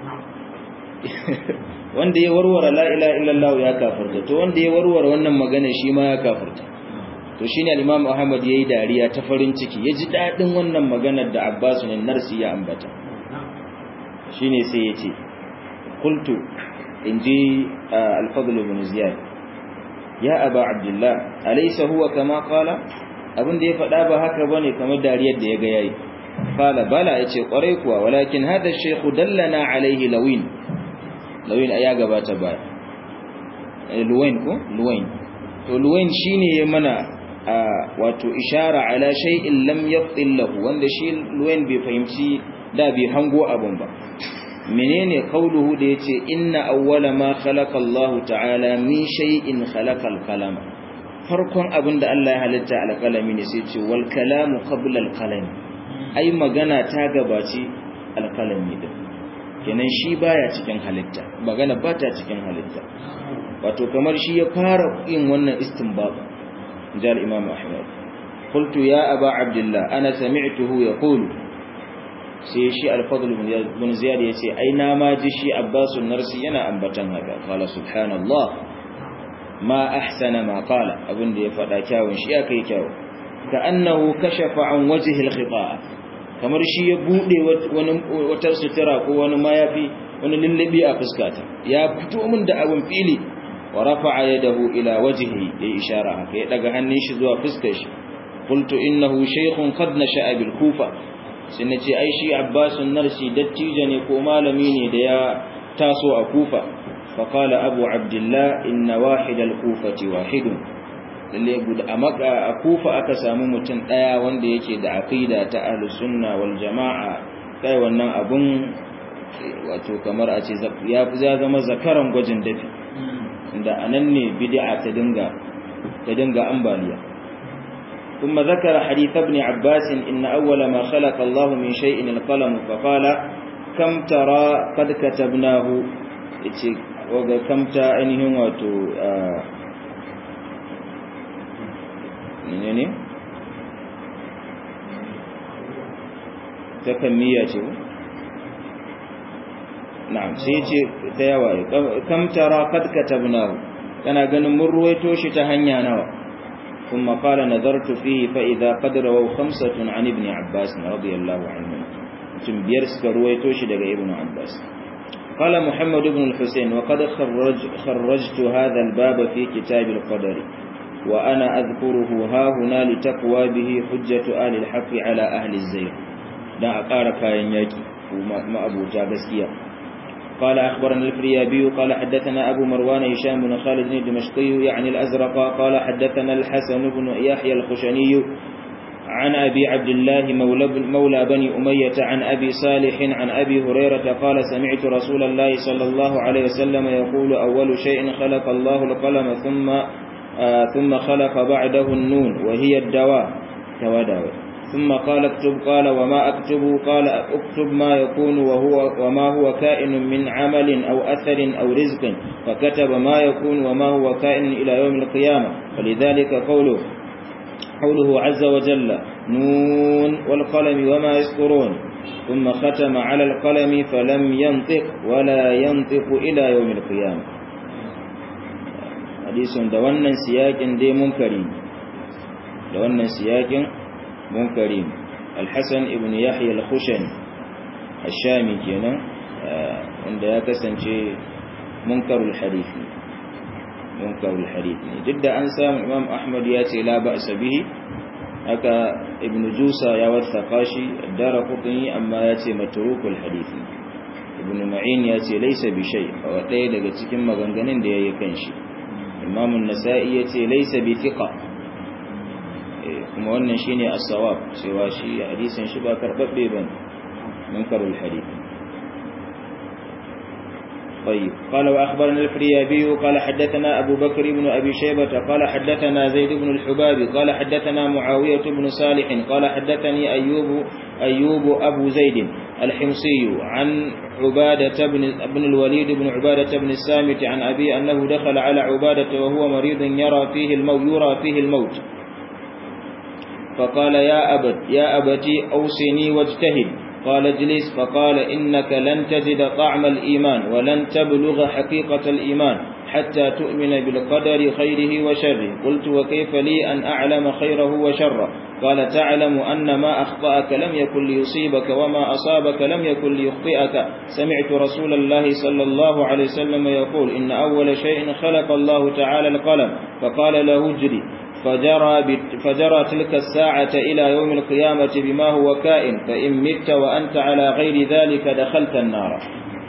wanda ya warware la ilaha illallah ya kafirta to wanda ya warware wannan magana shi ma ya kafirta to shine al-Imam Ahmad yayi dariya ta farin ciki ya ji dadin wannan maganar da Abbas bin Narsi ya ambata shine sai ya ce qultu inji al-Fadl ibn Ziyad ya Aba Abdullah alaysa huwa kama qala abin da ya faɗa ba haka bane kamar dariyar da ya ga yayi qala bala yace kwarai kuwa walakin hada shaykh dallana alayhi lawin lawin ya gabata ba luwain ko luwain to luwain shine ya mana wato ishara ala shay'in lam yaqil lahu wanda shi luwain bai fahimci da bai hango abun ba menene qauluhu da yace inna awwala ma khalaqa Allah ta'ala min shay'in khalaqa al-qalam farkon abin da Allah ya halitta al-qalami ne sai ce wal kalamu qabla al-qalam ai magana ta gabaci al-qalami din kenan shi baya cikin halitta magana ba ta cikin halitta wato kamar shi ya fara yin wannan istinbab jal imam ahmad qultu ya aba abdullah ana sami'tuhu yaqulu sai shi al-fadl ibn ziyad yace ai na ma ji shi abbasun narsi yana ambatan haka qala subhanallah ma ahsana ma qala abinda ya fada kyawun shi ya kai kyawu ka annahu kashafa an wajhi al-khita'a kamar shi ya bude wata sutura ko wani mayafi wani lullabi a fuskata ya fito min da abin fili wa rafa'a yadahu ila wajhihi ya ishara haka ya daga hannun shi zuwa fuskar shi qultu innahu shaykhun qad nasha'a bil kufa sai nace ai shi abbasun narsi dattijo ne ko malami ne da ya taso a kufa fa qala abu abdullah inna wahid al kufati wahidun lalle guda a maka a kufa aka samu mutum daya wanda yake da aqida ta ahlus sunna wal jamaa kai wannan abun wato kamar a ce ya ya zama zakaran gwajin dafi inda anan ne bid'a ta dinga ta dinga ambaliya ثم ذكر حديث ابن عباس إن أول ما خلق الله من شيء القلم فقال كم ترى قد كتبناه وكم تأنهم وتو menene ta kammiya ce na'am sai ce ta yawa kam tara qad katabnahu kana ganin mun ruwaito shi ta hanya nawa kuma qala nadartu fihi fa idha qad rawaw khamsatun an ibn abbas radiyallahu anhu mutum biyar suka ruwaito shi daga ibn abbas قال محمد بن الحسين وقد خرج خرجت هذا الباب في كتاب القدر وأنا أذكره ها هنا لتقوى به حجة آل الحق على أهل الزيغ دا أقار كاين ياكي وما أبو جابسكيا قال أخبرنا الفريابي قال حدثنا أبو مروان هشام بن خالد الدمشقي يعني الأزرق قال حدثنا الحسن بن يحيى الخشني عن أبي عبد الله مولى, مولى بني أمية عن أبي صالح عن أبي هريرة قال سمعت رسول الله صلى الله عليه وسلم يقول أول شيء خلق الله القلم ثم ثم خلق بعده النون وهي الدواء توداوي ثم قال اكتب قال وما أكتب قال اكتب ما يكون وهو وما هو كائن من عمل أو أثر أو رزق فكتب ما يكون وما هو كائن إلى يوم القيامة ولذلك قوله قوله عز وجل نون والقلم وما يسطرون ثم ختم على القلم فلم ينطق ولا ينطق إلى يوم القيامة حديث دوانا سياق دي منكرين دوانا سياق منكرين الحسن ابن يحيى الخشن الشامي كينا عند يكسن شيء منكر الحديث منكر الحديث جد أنسى إمام أحمد ياتي لا بأس به haka ibn jusa ya wathaka shi dara qutni amma ya ce matrukul hadisi ibn ma'in ya ce laysa bi shay wa ɗaya daga cikin maganganun da yayi kan shi imam an-nasa'i ya ce laysa bi thiqa kuma wannan shine as-sawab cewa shi hadisin shi ba karbabbe bane munkarul hadith طيب قال وأخبرنا الفريابي قال حدثنا أبو بكر بن أبي شيبة قال حدثنا زيد بن الحباب قال حدثنا معاوية بن صالح قال حدثني أيوب أيوب أبو زيد الحمصي عن عبادة بن, بن الوليد بن عبادة بن السامت عن أبي أنه دخل على عبادة وهو مريض يرى فيه الموت يرى فيه الموت فقال يا أبت يا أبتي أوصني واجتهد قال اجلس فقال إنك لن تجد طعم الإيمان ولن تبلغ حقيقة الإيمان حتى تؤمن بالقدر خيره وشره قلت وكيف لي أن أعلم خيره وشره قال تعلم أن ما أخطأك لم يكن ليصيبك وما أصابك لم يكن ليخطئك سمعت رسول الله صلى الله عليه وسلم يقول إن أول شيء خلق الله تعالى القلم فقال له اجري فجرى, فجرى تلك الساعة إلى يوم القيامة بما هو كائن فإن مت وأنت على غير ذلك دخلت النار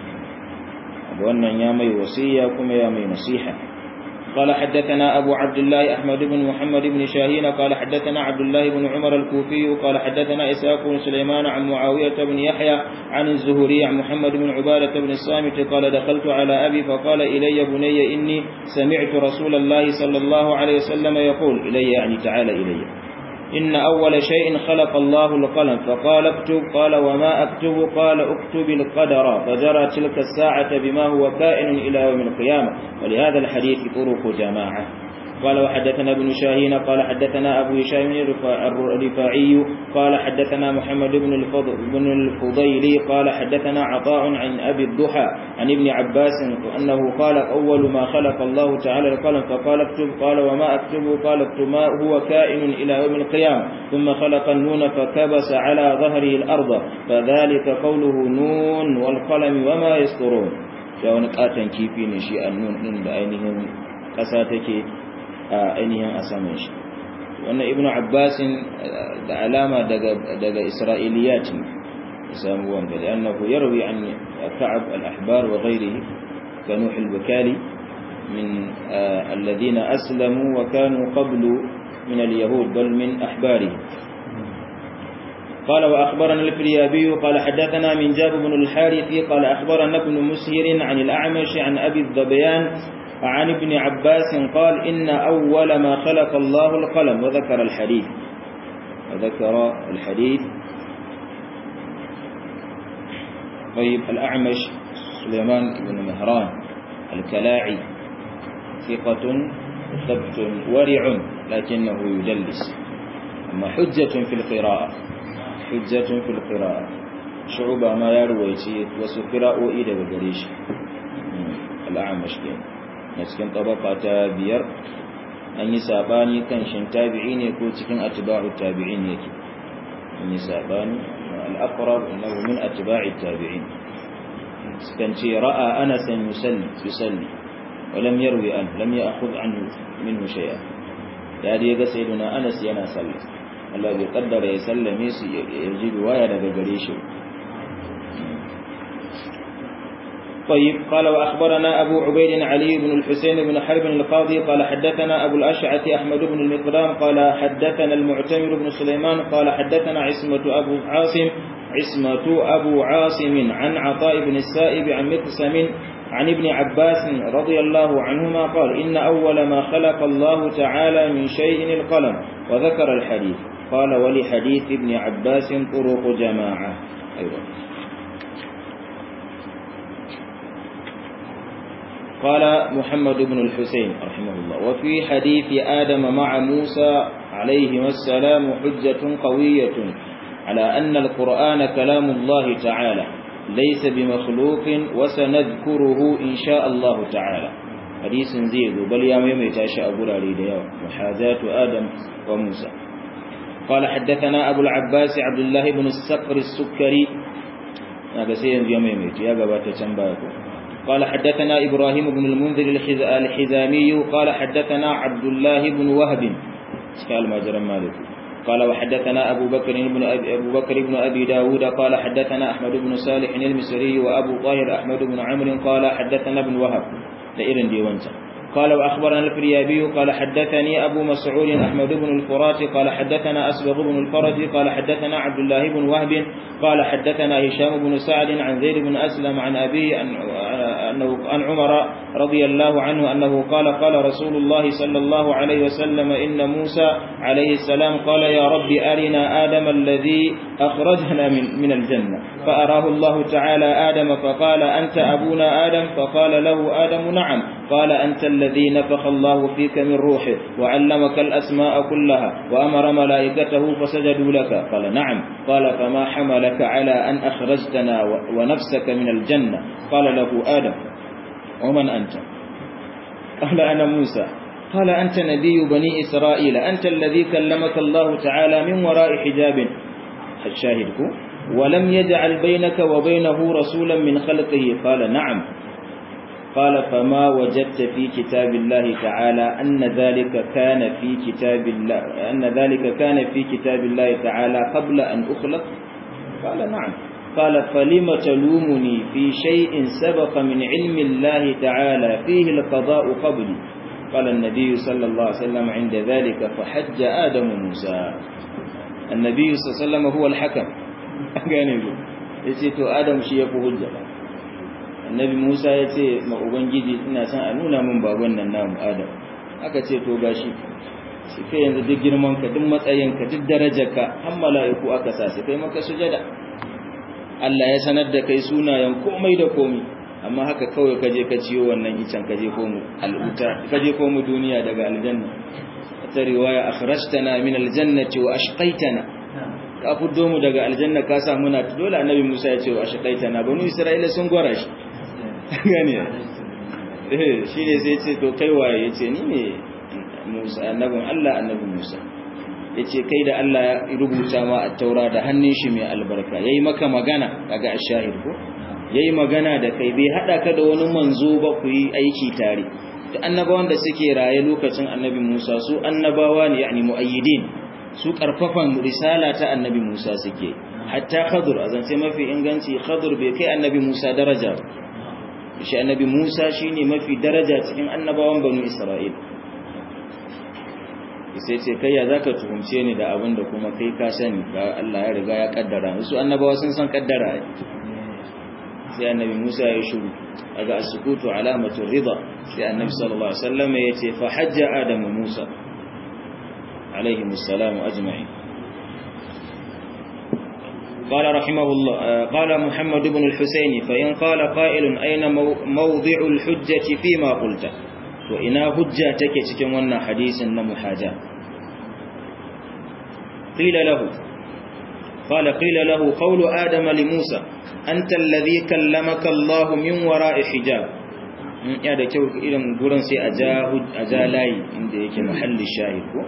wannan ya mai wasiya kuma ya mai nasiha قال حدثنا أبو عبد الله أحمد بن محمد بن شاهين قال حدثنا عبد الله بن عمر الكوفي قال حدثنا إسحاق بن سليمان عن معاوية بن يحيى عن الزهري عن محمد بن عبادة بن الصامت قال دخلت على أبي فقال إلي بني إني سمعت رسول الله صلى الله عليه وسلم يقول إلي يعني تعالى إلي إن أول شيء خلق الله القلم فقال اكتب قال وما أكتب قال اكتب القدر فجرى تلك الساعة بما هو كائن إلى يوم القيامة ولهذا الحديث طرق جماعة قال وحدثنا ابن شاهين قال حدثنا أبو هشام الرفاعي قال حدثنا محمد بن الفضل بن الفضيل قال حدثنا عطاء عن أبي الضحى عن ابن عباس أنه قال أول ما خلق الله تعالى القلم فقال اكتب قال وما أكتب قال اكتب ما هو كائن إلى يوم القيامة ثم خلق النون فكبس على ظهره الأرض فذلك قوله نون والقلم وما يسطرون شاون قاتن كيفي نشي النون إن بأينهم قساتك ainihin a saman shi wannan ibn abbasin da alama daga isra'iliyat ne samu wanda da annahu yarwi an ka'ab al-ahbar wa ghayrihi ka nuh al-bukali min alladhina aslamu wa kanu qablu min al-yahud bal min ahbarihi قال وأخبرنا الفريابي قال حدثنا من جاب بن الحارث قال أخبرنا ابن مسهر عن الأعمش عن أبي الظبيان عن ابن عباس قال إن أول ما خلق الله القلم وذكر الحديث وذكر الحديث طيب الأعمش سليمان بن مهران الكلاعي ثقة ثبت ورع لكنه يدلس أما حجة في القراءة حجة في القراءة شعوبة ما يروي وسقراء إلى بقريش الأعمش كان na cikin tabaka ta biyar an yi sabani kan shin tabi'i ne ko cikin atba'u tabi'in yake an yi sabani al-aqrab innahu min atba'i tabi'in sukan ce ra'a anas yusalli yusalli wa lam yarwi an lam ya'khudh anhu minhu shay'a ya dai ga sayyiduna anas yana sallah Allah bai kaddara ya sallame su ya ji riwaya daga gare shi طيب قال وأخبرنا أبو عبيد علي بن الحسين بن حرب القاضي قال حدثنا أبو الأشعث أحمد بن المقدام قال حدثنا المعتمر بن سليمان قال حدثنا عصمة أبو عاصم عصمة أبو عاصم عن عطاء بن السائب عن مقسم عن ابن عباس رضي الله عنهما قال إن أول ما خلق الله تعالى من شيء القلم وذكر الحديث قال ولحديث ابن عباس طرق جماعة أيضا قال محمد بن الحسين رحمه الله وفي حديث آدم مع موسى عليهما السلام حجة قوية على أن القرآن كلام الله تعالى ليس بمخلوق وسنذكره إن شاء الله تعالى حديث زيد بل يا ميمي تاشا أبو العلي محاذاة آدم وموسى قال حدثنا أبو العباس عبد الله بن السقر السكري هذا سيد يا ميمي يا قبات تنباكو قال حدثنا إبراهيم بن المنذر الحزامي قال حدثنا عبد الله بن وهب قال ما جرى مالك قال وحدثنا أبو بكر بن أبي, أبو بكر بن أبي داود قال حدثنا أحمد بن صالح المصري وأبو طاهر أحمد بن عمرو قال حدثنا ابن وهب لإرن ديوانتا قال وأخبرنا الفريابي قال حدثني أبو مسعود أحمد بن الفرات قال حدثنا أسبغ بن الفرج قال حدثنا عبد الله بن وهب قال حدثنا هشام بن سعد عن زيد بن أسلم عن أبيه أنه عن عمر رضي الله عنه أنه قال قال رسول الله صلى الله عليه وسلم إن موسى عليه السلام قال يا رب أرنا آدم الذي أخرجنا من, من الجنة فأراه الله تعالى آدم فقال أنت أبونا آدم فقال له آدم نعم قال أنت الذي نفخ الله فيك من روحه وعلمك الأسماء كلها وأمر ملائكته فسجدوا لك قال نعم قال فما حملك على أن أخرجتنا ونفسك من الجنة قال له آدم ومن أنت قال أنا موسى قال أنت نبي بني إسرائيل أنت الذي كلمك الله تعالى من وراء حجاب الشاهدك ولم يجعل بينك وبينه رسولا من خلقه قال نعم قال فما وجدت في كتاب الله تعالى أن ذلك كان في كتاب الله أن ذلك كان في كتاب الله تعالى قبل أن أخلق قال نعم قال فلم تلومني في شيء سبق من علم الله تعالى فيه القضاء قبلي قال النبي صلى الله عليه وسلم عند ذلك فحج آدم موسى النبي صلى الله عليه وسلم هو الحكم gane ku yace to adam shi yafi hujja annabi Musa yace ma ubangiji ina son a nuna min baban nan namu adam aka ce to gashi shi kai yanzu duk girman ka duk matsayin ka duk darajar ka har mala'iku aka sa su kai maka sujada Allah ya sanar da kai sunayen komai da komai amma haka kawai ka je ka ciyo wannan icen ka je komu al'uta ka je komu duniya daga aljanna ta riwaya akhrajtana min aljannati wa ashqaitana ka fuddo mu daga aljanna ka sa muna dole annabi Musa ya ce wa ashqaitana banu Isra'ila sun gwara shi gane eh shine sai ya ce to kai waye yace ni ne Musa annabin Allah annabi Musa yace kai da Allah ya rubuta ma at-taura da hannun shi mai albarka yayi maka magana kaga ash-shahid ko yayi magana da kai bai hada ka da wani manzo ba ku yi aiki tare da annabawan da suke raye lokacin annabi Musa su annabawa ne yani muayyidin su karfafan risala ta annabi Musa suke hatta Khadir azan sai mafi inganci Khadir bai kai annabi Musa daraja shi annabi Musa shine mafi daraja cikin annabawan banu Isra'il sai ce kai ya zaka tuhumce ni da abin da kuma kai ka sani ga Allah ya riga ya kaddara su annabawa sun san kaddara sai annabi Musa ya shiru daga as-sukutu alamatu ridha sai annabi sallallahu alaihi wasallam ya ce fa hajja adam Musa alaihi assalam ajma'in قال رحمه الله قال محمد بن الحسين فإن قال قائل أين موضع الحجة فيما قلت وإنا حجة تكي cikin wannan hadisin na muhaja قيل له قال قيل له قول آدم لموسى أنت الذي كلمك الله من وراء حجاب ya da kyau irin gurin sai a ja layi inda yake mahalli shahid ko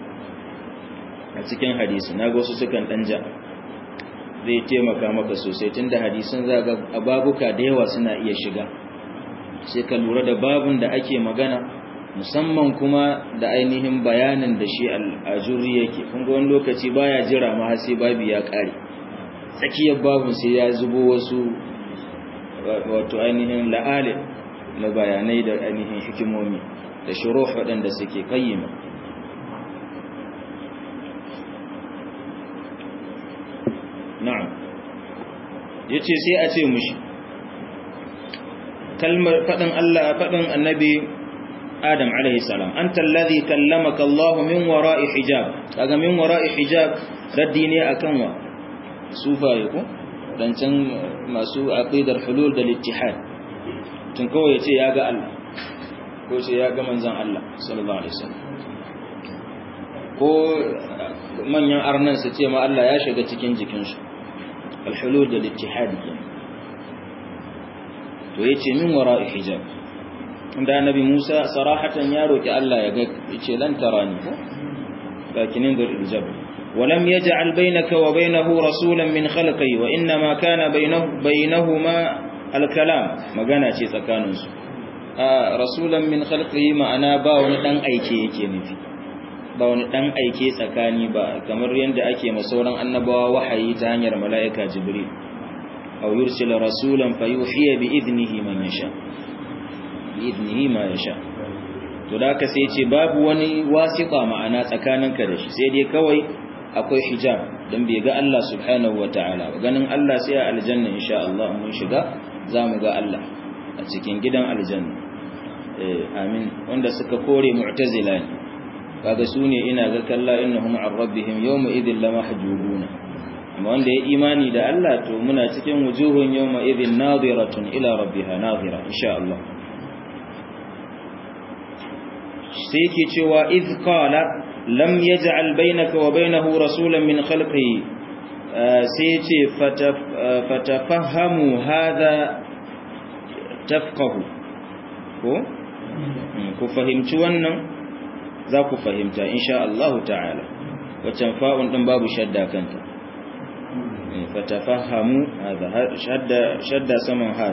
a cikin hadisi na ga wasu sukan dan ja zai taimaka maka sosai tunda hadisin zaga ababuka da yawa suna iya shiga sai ka lura da babun da ake magana musamman kuma da ainihin bayanin da shi al'ajuri yake kun ga wani lokaci baya jira ma sai babi ya kare tsakiyar babun sai ya zubo wasu wato ainihin la'ale na bayanai da ainihin hikimomi da shuruh waɗanda suke kayyima na'am yace sai a ce mushi kalmar fadin Allah fadin annabi Adam alaihi salam anta alladhi kallamaka Allah min wara'i hijab kaga min wara'i hijab raddi ne akan wa sufaye ko dan can masu aqidar hulul da ittihad tun kawai yace ya ga Allah ko ce ya ga manzon Allah sallallahu alaihi wasallam ko manyan arnan su ce ma Allah ya shiga cikin jikinsu al-hulul da ittihad kenan to yace min wara'i hijab inda annabi Musa sarahatan ya roki Allah ya ga yace lan tarani ko lakinin dur hijab ولم يجعل بينك وبينه رسولا من خلقه وإنما كان بينه بينهما الكلام magana ce tsakaninsu rasulan min khalqihi ma'ana ba wani dan aike yake nufi ba wani dan aike tsakani ba kamar yanda ake ma sauran annabawa wahayi ta hanyar mala'ika jibril aw yursila rasulan fayuhiya bi idnihi man yasha bi idnihi ma yasha to da ka sai ce babu wani wasiqa ma'ana tsakaninka da shi sai dai kawai akwai hijab dan bai ga Allah subhanahu wataala ba ganin Allah sai a aljanna insha Allah mun shiga zamu ga Allah a cikin gidan aljanna eh amin wanda suka kore mu'tazila ne kaga sune ina ga kalla innahum an rabbihim yawma idhil lamahjubuna amma wanda ya imani da Allah to muna cikin wujuhun yawma idhin nadiratun ila rabbiha nadira insha Allah sai yake cewa idh qala lam yaj'al bainaka wa bainahu rasulan min khalqihi sai yace fatafahhamu hadha tafqahu ko ku fahimci wannan za ku fahimta insha Allah ta'ala wacan fa'un din babu shadda kanta fatafahhamu hadha shadda shadda saman han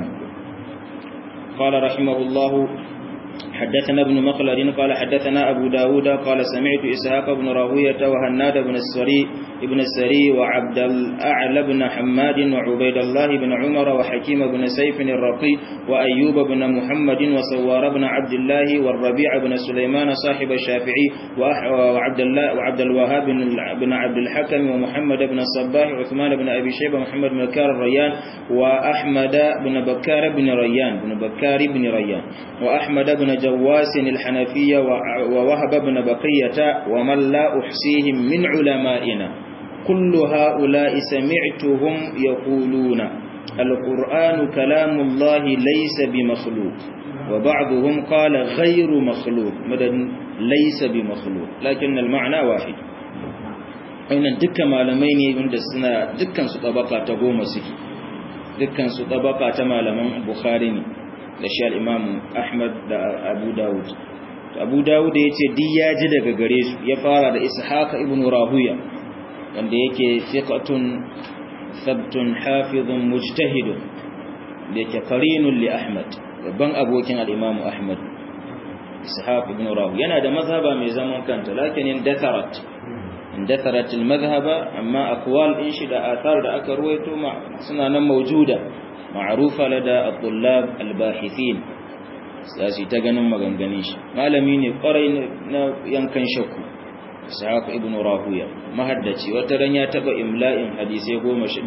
قال رحمه الله حدثنا ابن مخلد قال حدثنا أبو داود قال سمعت إسحاق بن راهوية وهناد بن السري ابن السري وعبد الأعلى بن حماد وعبيد الله بن عمر وحكيم بن سيف الرقي وأيوب بن محمد وسوار بن عبد الله والربيع بن سليمان صاحب الشافعي وعبد الله وعبد الوهاب بن عبد الحكم ومحمد بن الصباح وعثمان بن أبي شيبة محمد بن بكار الريان وأحمد بن بكار بن ريان بن بكار بن ريان وأحمد بن جواس الحنفية ووهب بن بقية ومن لا أحصيهم من علمائنا كل هؤلاء سمعتهم يقولون القرآن كلام الله ليس بمخلوق وبعضهم قال غير مخلوق مدد ليس بمخلوق لكن المعنى واحد wannan dukkan malamai ne wanda suna dukkan su tabaka ta goma suke dukkan su tabaka ta malaman bukhari ne da shi al-imam ahmad da abu dawud abu dawud ya ce duk ya ji daga gare su ya fara da ishaq ibn rahuya wanda yake thiqatun thabtun hafizun mujtahidun da yake qarinun li ahmad babban abokin al-imam ahmad ishaq ibn rahuya yana da mazhaba mai zaman kanta lakin indatharat indatharat al-madhhaba amma aqwal in shi da athar da aka ruwaito suna nan mawjuda ma'rufa lada at-tullab al-bahithin sai ta ganin maganganun shi malami ne kwarai na yankan shakku ishaq ibn rahuya mahaddaci wata ran ya taba imla'in hadisi 1011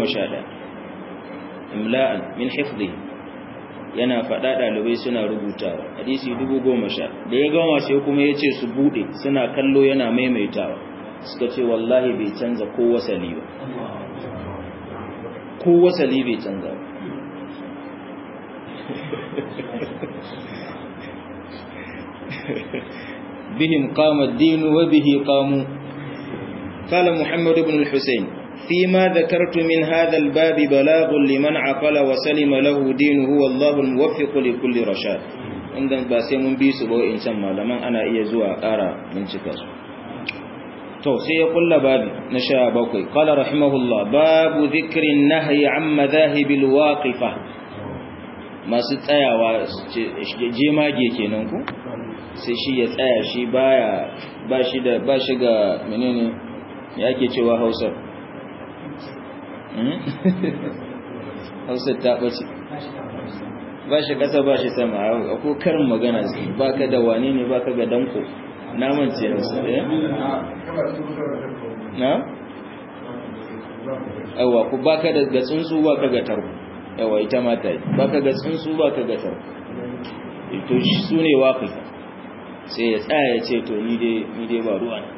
imla'an min hifdhi yana fada dalibai suna rubutawa hadisi 1011 da ya gama sai kuma yace su bude suna kallo yana maimaitawa suka ce wallahi bai canza ko wasali ba ko wasali bai canza ba بهم قام الدين وبه قاموا قال محمد بن الحسين فيما ذكرت من هذا الباب بلاغ لمن عقل وسلم له دينه والله الموفق لكل رشاد inda ba sai mun bi su ba in can malaman ana iya zuwa ƙara bincika su to sai ya kulla babi na sha bakwai qala rahimahullah babu dhikrin nahyi an madhahibil waqifa masu tsayawa jemage kenan ku sai shi ya tsaya shi baya ba shi da ba shi ga menene ya ke cewa Hausa Hausa ta bace ba shi kasa ba shi sama ko karin magana baka da wane ne baka ga danko naman ce Hausa eh na awa ku baka da tsuntsu baka ga tarko yawa ita ma ta yi ba ka ga tsuntsu ba ka ga tarko to su ne waƙifa sai ya tsaya ya ce to ni dai ba ruwa na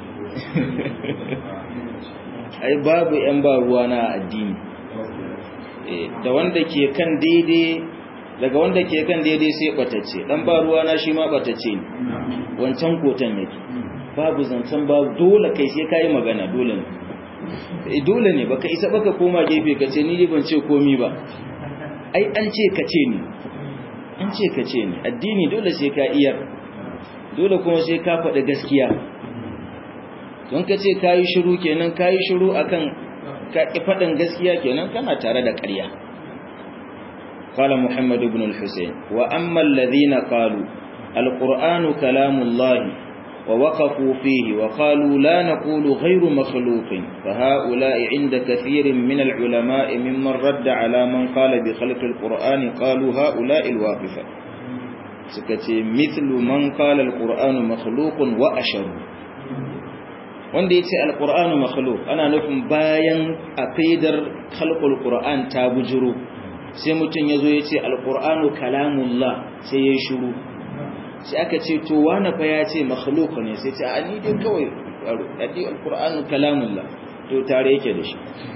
ai babu ‘yan ba ruwa na addini da wanda ke kan daidai daga wanda ke kan daidai sai batacce dan ba ruwa na shi ma batacce ne wancan kotan yake babu zancen babu dole kai sai kai magana dole ne dole ne baka isa baka koma gefe ka ce ni dai ban ce komi ba ai an ce ka ce ni an ce ka ce ni addini dole sai ka iyar dole kuma sai ka faɗi gaskiya don ka ce ka yi shiru kenan ka yi shiru akan ka ƙi faɗin gaskiya kenan kana tare da ƙarya قال محمد بن الحسين وأما الذين قالوا القرآن كلام الله ووقفوا فيه وقالوا لا نقول غير مخلوق فهؤلاء عند كثير من العلماء ممن رد على من قال بخلق القرآن قالوا هؤلاء الواقفة سكتي مثل من قال القرآن مخلوق وأشروا wanda ya ce alƙur'anu makhluk ana nufin bayan aqidar khalqul qur'an ta bujuro sai mutum yazo ya ce alƙur'anu kalamullah sai ya shiru sai aka ce to wani fa ya ce makhluk ne sai ce a ni dai kawai dadi alƙur'anu kalamullah to tare yake da shi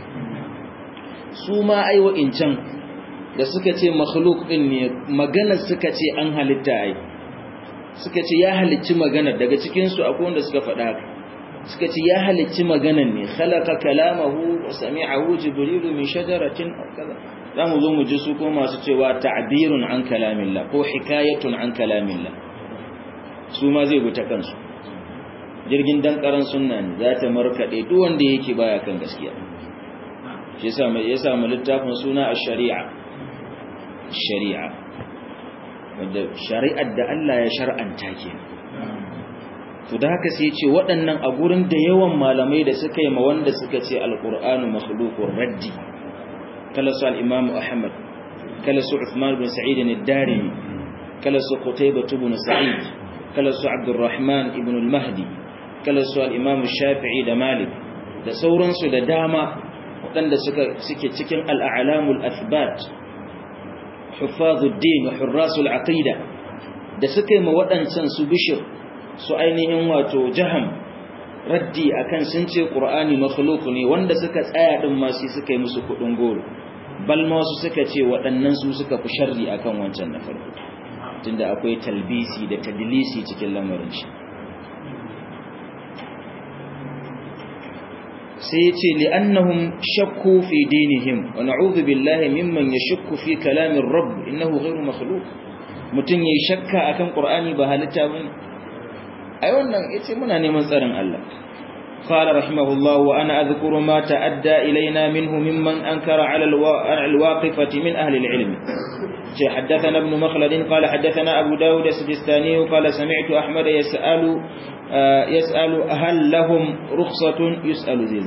su ma ai wa'incan da suka ce makhluk din ne maganar suka ce an halitta ai suka ce ya halicci maganar daga cikin su akwai wanda suka faɗa haka suka ce ya halicci maganan ne khalaqa kalamahu wa sami'ahu jibrilu min shajaratin kaza zamu zo mu ji su ko masu cewa ta'birun an kalamillah ko hikayatun an kalamillah su ma zai buta kansu jirgin dankaran sunna ne za ta markade duk wanda yake baya kan gaskiya shi yasa mai yasa mu littafin suna ash-shari'a shari'a wanda shari'ar da Allah ya shar'anta kenan to da haka sai ce waɗannan a gurin da yawan malamai da suka yi ma wanda suka ce alƙur'anu makhluqur raddi kala su al-imam ahmad kala su uthman bin sa'id ad-darimi kala su qutaybah ibn sa'id kala su abdurrahman ibn al-mahdi kala su al-imam shafi'i da malik da sauransu da dama waɗanda suka suke cikin al-a'lamul athbat hufazuddin wa hurrasul aqida da suka yi ma waɗancan su bishir su ainihin wato jaham raddi akan sun ce qur'ani makhluq ne wanda suka tsaya din ma sai suka yi musu kudin goro bal ma su suka ce waɗannan su suka fi sharri akan wancan na farko tunda akwai talbisi da tadlisi cikin lamarin shi sai ya ce li'annahum shakku fi dinihim wa na'udhu billahi mimman yashukku fi kalamin rabb innahu ghayru makhluq mutun yayi shakka akan qur'ani ba halitta bane ai wannan yace muna neman tsarin Allah qala rahimahullah wa ana adhkuru ma ta'adda ilaina minhu mimman ankara 'ala al-waqifati min ahli al-ilm جاء حدثنا ابن مخلد قال حدثنا أبو داود السجستاني قال سمعت أحمد يسأل يسأل هل لهم رخصة يسأل ذي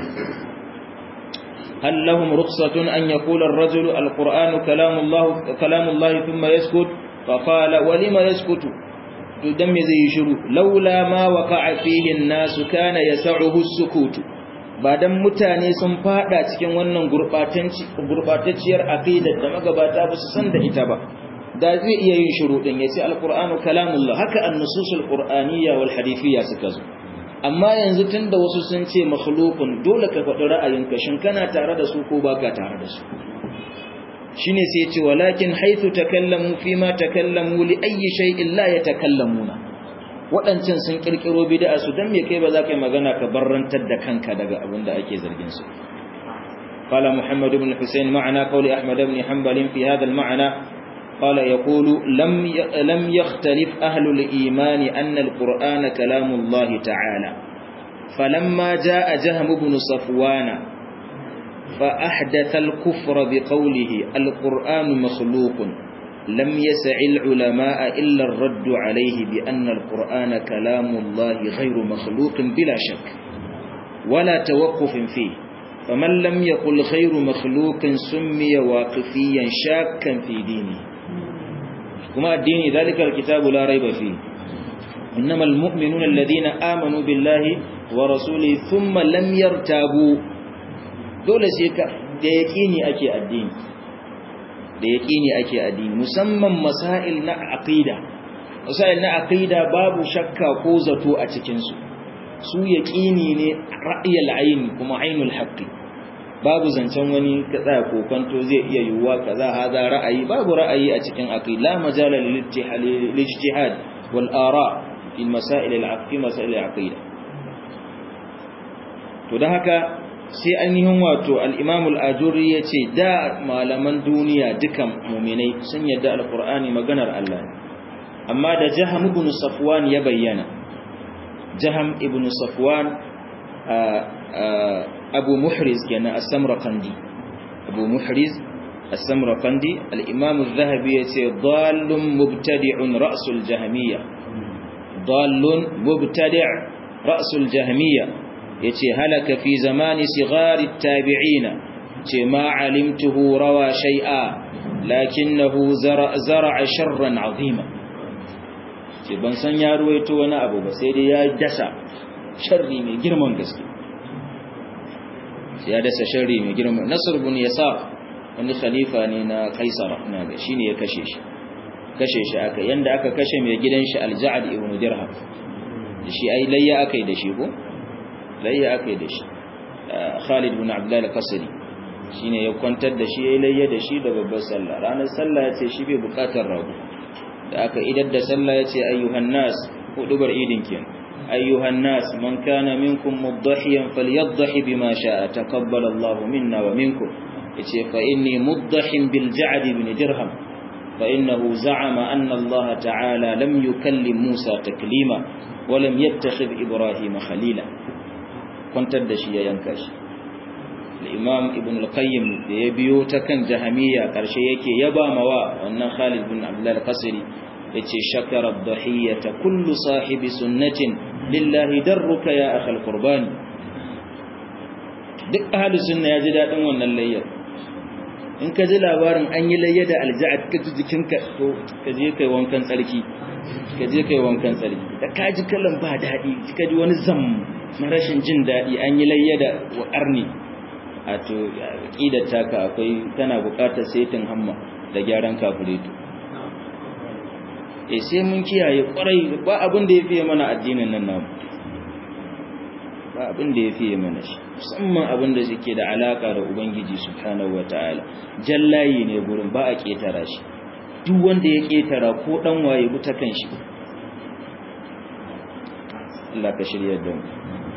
هل لهم رخصة أن يقول الرجل القرآن كلام الله كلام الله ثم يسكت فقال ولم يسكت تدم زي شروع لولا ما وقع فيه الناس كان يسعه السكوت badan mutane sun fada cikin wannan gurbatacciyar aqidar da magabata ba su san da ita ba da zai iya yin shiru din yace alqur'anu kalamullah haka an-nususul qur'aniyya wal hadithiyya suka zo amma yanzu tunda wasu sun ce makhluqun dole ka faɗi ra'ayinka shin kana tare da su ko baka tare da su shine sai yace walakin haythu takallamu fima takallamu li ayyi shay'in la yatakallamuna waɗancan sun ƙirƙiro bid'a su dan me kai ba za ka yi magana ka barrantar da kanka daga abin da ake zargin su qala muhammad ibn husayn ma'ana qawli ahmad ibn hanbal fi hadha al-ma'na qala yaqulu lam lam yakhtalif ahlu al-iman anna al-qur'ana kalamu allah ta'ala falamma jaa jahm ibn safwana فأحدث الكفر بقوله القرآن مخلوق لم يسع العلماء إلا الرد عليه بأن القرآن كلام الله غير مخلوق بلا شك ولا توقف فيه فمن لم يقل غير مخلوق سمي واقفيا شاكا في دينه كما الدين ذلك الكتاب لا ريب فيه إنما المؤمنون الذين آمنوا بالله ورسوله ثم لم يرتابوا دول سيكا يقيني أكي الدين da yaqini ake addini musamman masail na aqida masail na aqida babu shakka ko zato a cikin su su yaqini ne ra'yul ayn kuma ainul haqqi babu zancen wani kaza ko kwanto zai iya yiwuwa kaza hada ra'ayi babu ra'ayi a cikin aqida la majala lil ijtihad wal ara fi masail al aqida masail al aqida to dan haka sai ainihin wato al-imam al-ajuri yace da malaman duniya dukan mu'minai sun yadda al-qur'ani maganar Allah amma da jaham ibn safwan ya bayyana jaham ibn safwan abu muhriz kenan as-samarqandi abu muhriz as-samarqandi al-imam az-zahabi yace dallun mubtadi'un ra'sul jahmiyya dallun mubtadi' ra'sul jahmiyya yace halaka fi zamani sigari at-tabi'ina ce ma alimtuhu rawa shay'a lakinnahu zara'a sharran 'azima ce ban san ya ruwaito wani abu ba sai dai ya dasa sharri mai girman gaske ya dasa sharri mai girma nasr ibn yasar wani khalifa ne na kaisara ina ga shine ya kashe shi kashe shi aka yanda aka kashe mai gidan shi al-ja'd ibn dirham shi ai layya akai da shi ko layya akai da shi Khalid ibn Abdullah al-Qasri shine ya kwantar da shi yayin layya da shi da babbar sallah ranar sallah yace shi bai bukatar rago da aka idar da sallah yace ayyuhan nas hudubar idin kenan أيها الناس من كان منكم مضحيا فليضح بما شاء تقبل الله منا ومنكم فإني مضح بالجعد بن درهم فإنه زعم أن الله تعالى لم يكلم موسى تكليما ولم يتخذ إبراهيم خليلا كنت الدشي ينكش الإمام ابن القيم يبيو تكن جهمية كرشيك يبا موا وأن خالد بن عبد الله القصري yace shakara dhahiyata kullu sahibi sunnatin lillahi darruka ya akhal qurbani duk ahli sunna yaji dadin wannan layyar in ka ji labarin an yi layya da alja'ad ka ji jikinka to ka je kai wankan tsarki ka je kai wankan tsarki da ka ji kallon ba dadi ka ji wani zam na rashin jin dadi an yi layya da arni a to aqidar taka akwai tana buƙatar saitin hamma da gyaran kafureto e sai mun kiyaye kwarai ba abin da ya fiye mana addinin nan namu ba abin da ya fiye mana shi musamman abin da suke da alaka da ubangiji subhanahu wataala jallayi ne gurin ba a ketara shi duk wanda ya ketara ko dan waye buta kan shi Allah ka shirya da mu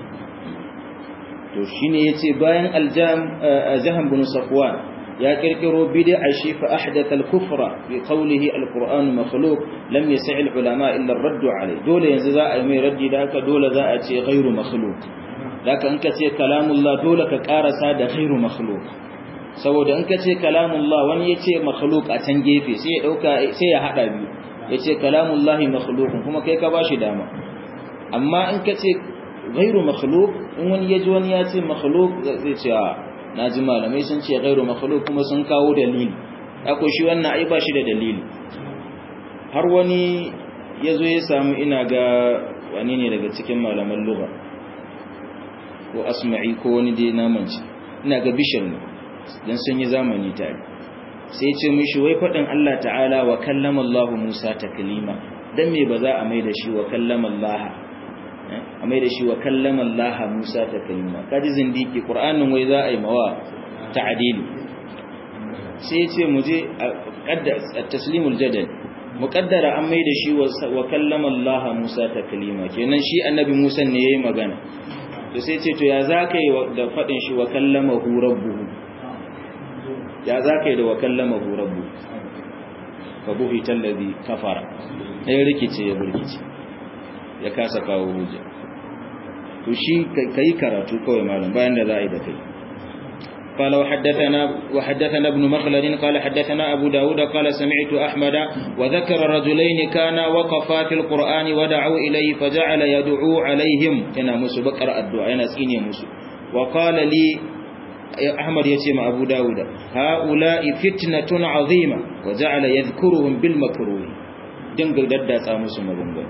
to shine yace bayan aljam jahan bin safwan ya kirkiro bid'a shi fa ahdatha al-kufra bi qawlihi al-Qur'an makhluq lam yas'i al-ulama illa ar-radd alayh dole yanzu za a yi mai raddi da haka dole za a ce ghairu makhluq haka in ka ce kalamullah dole ka karasa da ghairu makhluq saboda in ka ce kalamullah wani yace makhluq a can gefe sai ya dauka sai ya hada biyu yace kalamullah makhluq kuma kai ka bashi dama amma in ka ce ghairu makhluq in wani yaji wani ya ce makhluq zai ce na ji malamai sun ce gairu makhluk kuma sun kawo dalili ako shi wannan ai ba shi da dalili har wani ya zo ya samu ina ga wani ne daga cikin malaman lugha ko asma'i ko wani dai namanci ina ga bishir ne don sun yi zamani tare sai ya ce mishi wai faɗin Allah ta'ala wa kallama Allah Musa taklima dan me ba za a mai da shi wa kallama Allah a mai da shi wa kallama Allah Musa ta kalima kaji zindiki Qur'anin wai za a yi mawa ta'dili sai ya ce mu je taslimul jadal muqaddara an mai da shi wa kallama Allah Musa ta kalima kenan shi annabi Musa ne yayi magana to sai ce to ya zaka yi da fadin shi wa kallamahu rabbuhu ya zaka yi da wa kallamahu rabbuhu fa buhita alladhi kafara ya rikice ya burkice ya kasa kawo hujja to shi kai karatu kawai malam bayan da za a yi da kai قال وحدثنا وحدثنا ابن مخلد قال حدثنا أبو داود قال سمعت أحمد وذكر رجلين كانا وقفا في القرآن ودعوا إليه فجعل يدعو عليهم هنا مسو بقرأ الدعاء هنا سيني مسو وقال لي أحمد يتيم أبو داود هؤلاء فتنة عظيمة وجعل يذكرهم بالمكروه دنقل ددا سامس مبنغل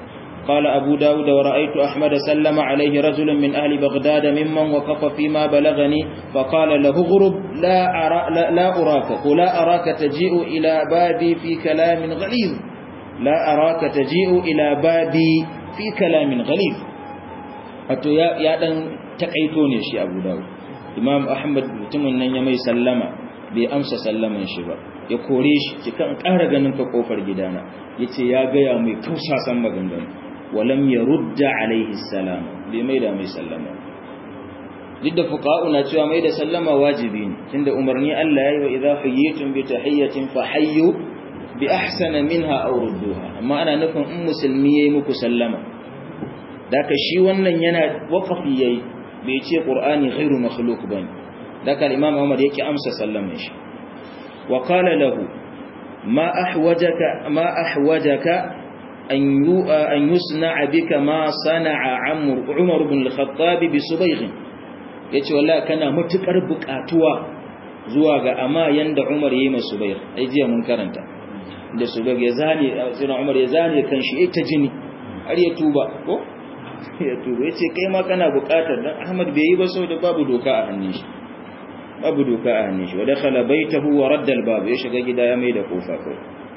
قال أبو داود ورأيت أحمد سلم عليه رجل من أهل بغداد ممن وقف فيما بلغني فقال له غرب لا, أرى لا, لا أراك ولا أراك تجيء إلى بابي في كلام غليظ لا أراك تجيء إلى بابي في كلام غليظ wato ya ya dan takaito ne shi Abu Dawud Imam Ahmad mutumin nan ya mai sallama bai amsa sallaman shi ba ya kore shi kikan ƙara ganin ka kofar gidana yace ya ga ya mai kausasan maganganu walam yarudda alaihi salam bai mai da mai sallama duk da fuqa'u na cewa mai da sallama wajibi ne tunda umarni Allah yayi wa idza hayyitum bi tahiyyatin fahayyu bi ahsana minha aw rudduha amma ana nufin in musulmi yayi muku sallama daka shi wannan yana waqafi yayi bai ce qur'ani ghairu makhluq bane daka al-imam Umar yake amsa sallaman shi wa qala lahu ma ahwajaka ma ahwajaka an yu an yusna'a bika ma sana'a Amr Umar ibn al-Khattab bi Subayh yace wallahi kana matukar bukatuwa zuwa ga amma yanda Umar yayi masa Subayh ai jiya mun karanta da Subayh ya zane sai Umar ya zane kan shi ita jini har ya tuba ko ya tuba yace kai ma kana bukatar dan Ahmad bai yi ba saboda babu doka a hannun shi babu doka a hannun shi wa dakhala baytahu wa radda al-bab ya shiga gida ya mai da kofa ko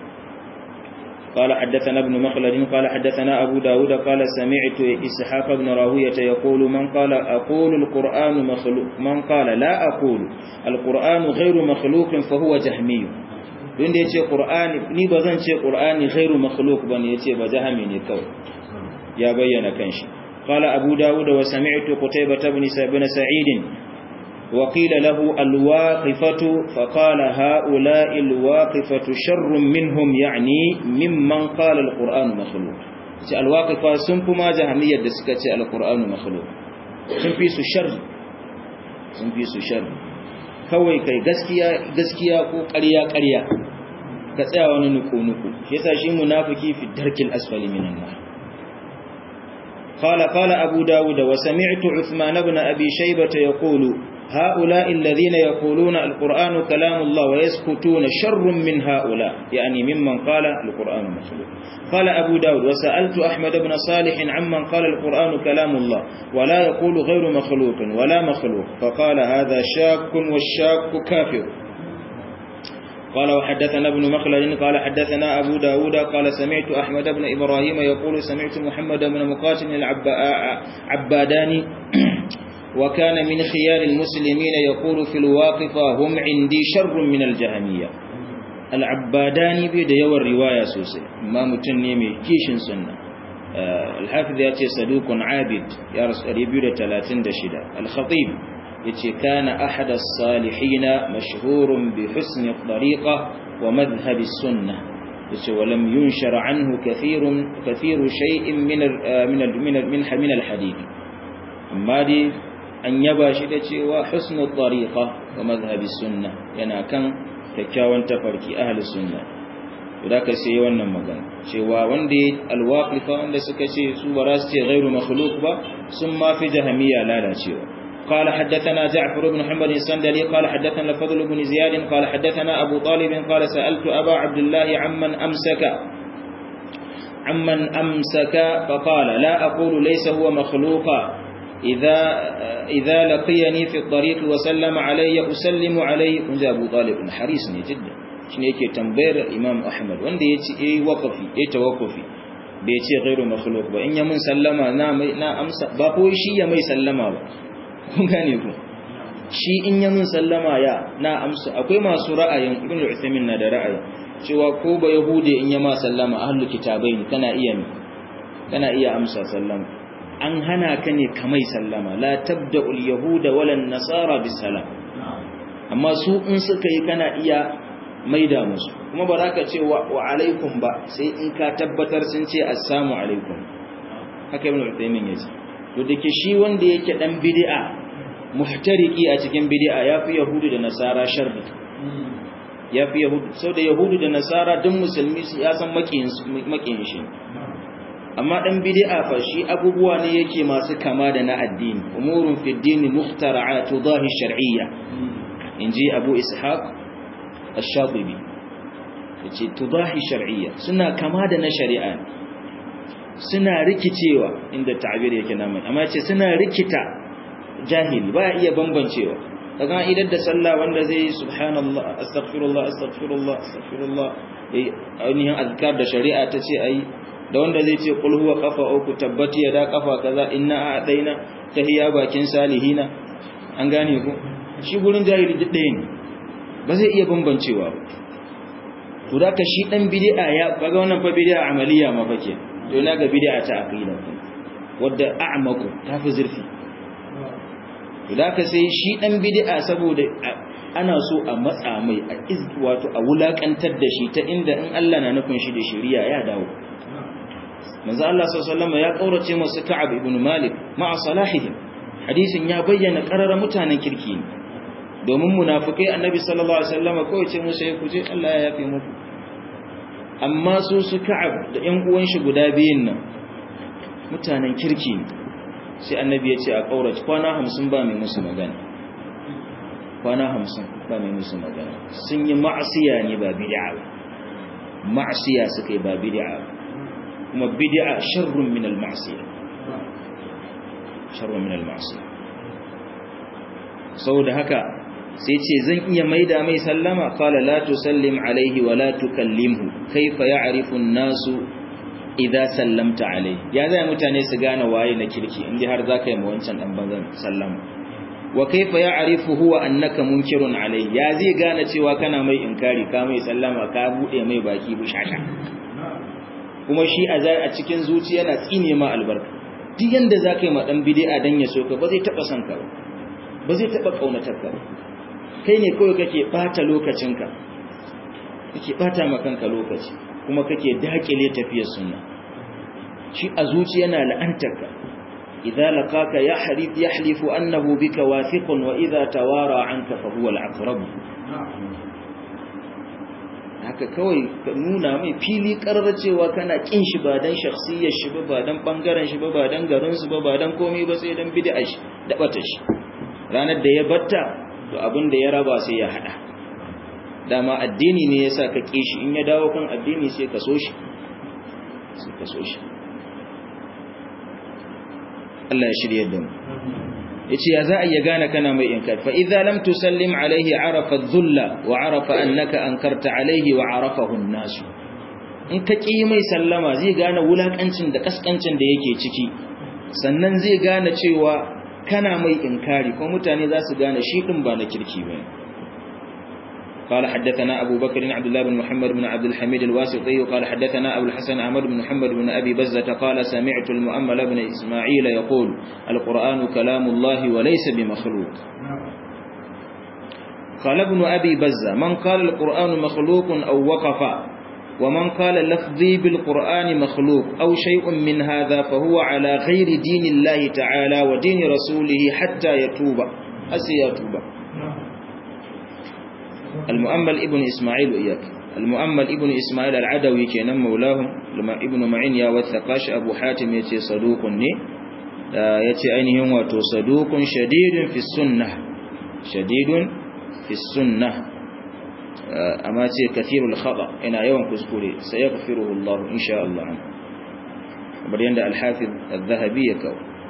قال حدثنا ابن مخلد قال حدثنا أبو داود قال سمعت إسحاق بن راهوية يقول من قال أقول القرآن مخلوق من قال لا أقول القرآن غير مخلوق فهو جهمي don da ya ce ƙur'ani ni ba zan ce ƙur'ani ghairu makhluk ba ne ya ce ba jahami ne kawai ya bayyana kanshi qala abu dawud wa sami'tu qutaybah ibn sa'id wa qila lahu alwaqifatu fa qala haula'i alwaqifatu sharrun minhum ya'ni mimman qala alqur'anu makhluq ce alwaqifa sun fi ma jahamiyyar da suka ce alqur'anu makhluq sun fi su sharri sun fi su sharri kawai kai gaskiya gaskiya ko ƙarya ƙarya ka tsaya wani nuku nuku yasa shi munafiki fi darkil asfali minan nar qala qala abu dawud wa sami'tu uthman ibn abi shaybah yaqulu هؤلاء الذين يقولون القرآن كلام الله ويسكتون شر من هؤلاء يعني ممن قال القرآن مخلوق قال أبو داود وسألت أحمد بن صالح عمن قال القرآن كلام الله ولا يقول غير مخلوق ولا مخلوق فقال هذا شاك والشاك كافر قال وحدثنا ابن مخلد قال حدثنا أبو داود قال سمعت أحمد بن إبراهيم يقول سمعت محمد بن مقاتل العباداني وكان من خيار المسلمين يقول في الواقفة هم عندي شر من الجهمية العباداني بيد يوى الرواية سوسي ما متنمي كيش سنة الحافظ يأتي صدوق عابد يا رسول يبيد تلاتين دشدا الخطيب يأتي كان أحد الصالحين مشهور بحسن الطريقة ومذهب السنة يأتي ولم ينشر عنه كثير كثير شيء من من من من, من الحديث أما دي an yaba shi da cewa husnul tariqa wa madhhabi sunna yana kan kyakkyawan tafarki ahli sunna to da ka sai wannan magana cewa wanda ya alwaqifa wanda suka ce su ba za su ce ghairu makhluq ba sun ma fi jahmiya lalacewa قال حدثنا جعفر بن محمد السندلي قال حدثنا الفضل بن زياد قال حدثنا أبو طالب قال سألت أبا عبد الله عمن أمسك عمن أمسك فقال لا أقول ليس هو مخلوقا إذا إذا لقيني في الطريق وسلم علي أسلم عليه كنت أبو طالب حريص جدا shine yake tambayar Imam Ahmad wanda yace eh waqafi eh tawaqqufi bai ce ghairu makhluq ba in ya mun sallama na mai na amsa ba ko shi ya mai sallama ba kun gane ku shi in ya mun sallama ya na amsa akwai masu ra'ayin Ibn Uthaymeen na da ra'ayi cewa ko ba yahude in ya ma sallama ahlul kitabain kana iya kana iya amsa sallama an hana ka ne kamai sallama la tabda'ul yahuda walan nasara bisalam amma su in suka yi kana iya maida musu kuma ba za ka ce wa alaikum ba sai in ka tabbatar sun ce assalamu alaikum haka ibn Uthaymeen yace to dake shi wanda yake dan bid'a muhtariki a cikin bid'a yafi yahudu da nasara sharri yafi yahudu sau da yahudu da nasara duk musulmi ya san makiyin makiyin shi amma dan bid'a fa shi abubuwa ne yake masu kama da na addini umurun fi dini mukhtara'at tudahi shar'iyya inji abu ishaq ash-shatibi yace tudahi shar'iyya suna kama da na shari'a suna rikicewa inda ta'bir yake namun amma yace suna rikita jahili ba iya bambancewa kaga idan da sallah wanda zai subhanallah astaghfirullah astaghfirullah astaghfirullah ainihin azkar da shari'a ta ce ayi da wanda zai ce qul huwa qafa uku tabbati ya da kafa kaza inna a'daina tahiyya bakin salihina an gane ku shi gurin jahili duk ɗaya ne ba zai iya bambancewa ba to da ka shi dan bid'a ya kaga wannan fa bid'a amaliya ma fake to na ga bid'a ta aqida wadda a'maku tafi zurfi to da ka sai shi dan bid'a saboda ana so a matsa mai a wato a wulakantar da shi ta inda in Allah na nufin shi da shari'a ya dawo manzo Allah sallallahu alaihi ya kaurace masu Ka'ab ibn Malik ma'a salahihim hadisin ya bayyana qarara mutanen kirki ne domin munafikai annabi sallallahu alaihi wasallam kawai ce musu ku je Allah ya yafe muku amma su su Ka'ab da ƴan uwan shi guda biyun nan mutanen kirki ne sai annabi ya ce a kaurace kwana 50 ba mai musu magana kwana 50 ba mai musu magana sun yi ma'asiya ne ba bid'a ba ma'asiya suka yi ba bid'a ba kuma bid'a sharrun min al-ma'siyah sharrun min al-ma'siyah saboda haka sai ce zan iya maida mai sallama qala la tusallim alaihi wa la tukallimhu kaifa ya'rifu an-nasu idza sallamta alaihi ya zai mutane su gane waye na kirki inda har zaka yi wancan dan banzan sallama wa kaifa ya'rifu huwa annaka munkirun alaihi ya zai gane cewa kana mai inkari ka mai sallama ka bude mai baki bushasha kuma shi a cikin zuciya yana tsine ma albarka duk yanda za ka yi maɗan bidi'a don ya soka ba zai taɓa son ka ba ba zai taɓa ƙaunatar ka ba kai ne kawai kake ɓata lokacinka kake ɓata makanka lokaci kuma kake daƙile tafiyar sunna shi a zuciya yana la'antar ka idza laqaka yahrif yahlifu annahu bika wathiqun wa idza tawara anka fa huwa al-aqrab haka kawai ka nuna mai fili karar cewa kana kin shi ba dan shakhsiyar shi ba ba dan bangaren shi ba ba dan garin su ba ba dan komai ba sai dan bid'a shi da bata shi ranar da ya batta to abin da ya raba sai ya hada dama addini ne yasa ka ki shi in ya dawo kan addini sai ka so shi sai ka so shi Allah ya shirye da mu yace ya za a iya gane kana mai inkar fa idza lam tusallim alaihi arafa adh-dhulla wa arafa annaka ankarta alaihi wa arafahu an-nas in ka ki mai sallama zai gane wulakancin da kaskancin da yake ciki sannan zai gane cewa kana mai inkari ko mutane za su gane shi din ba na kirki bane قال حدثنا أبو بكر عبد الله بن محمد بن عبد الحميد الواسطي قال حدثنا أبو الحسن أحمد بن محمد بن أبي بزة قال سمعت المؤمل بن إسماعيل يقول القرآن كلام الله وليس بمخلوق قال ابن أبي بزة من قال القرآن مخلوق أو وقف ومن قال لفظي بالقرآن مخلوق أو شيء من هذا فهو على غير دين الله تعالى ودين رسوله حتى يتوب أسي يتوب المؤمل ابن إسماعيل وإياك المؤمل ابن إسماعيل العدوي كان مولاهم لما ابن معين يا وثقاش أبو حاتم يتي صدوق ني يتي أينهم واتو صدوق شديد في السنة شديد في السنة أما تي كثير الخطأ إن يوم كسكولي سيغفره الله إن شاء الله عنه بريان الحافظ الذهبي يكو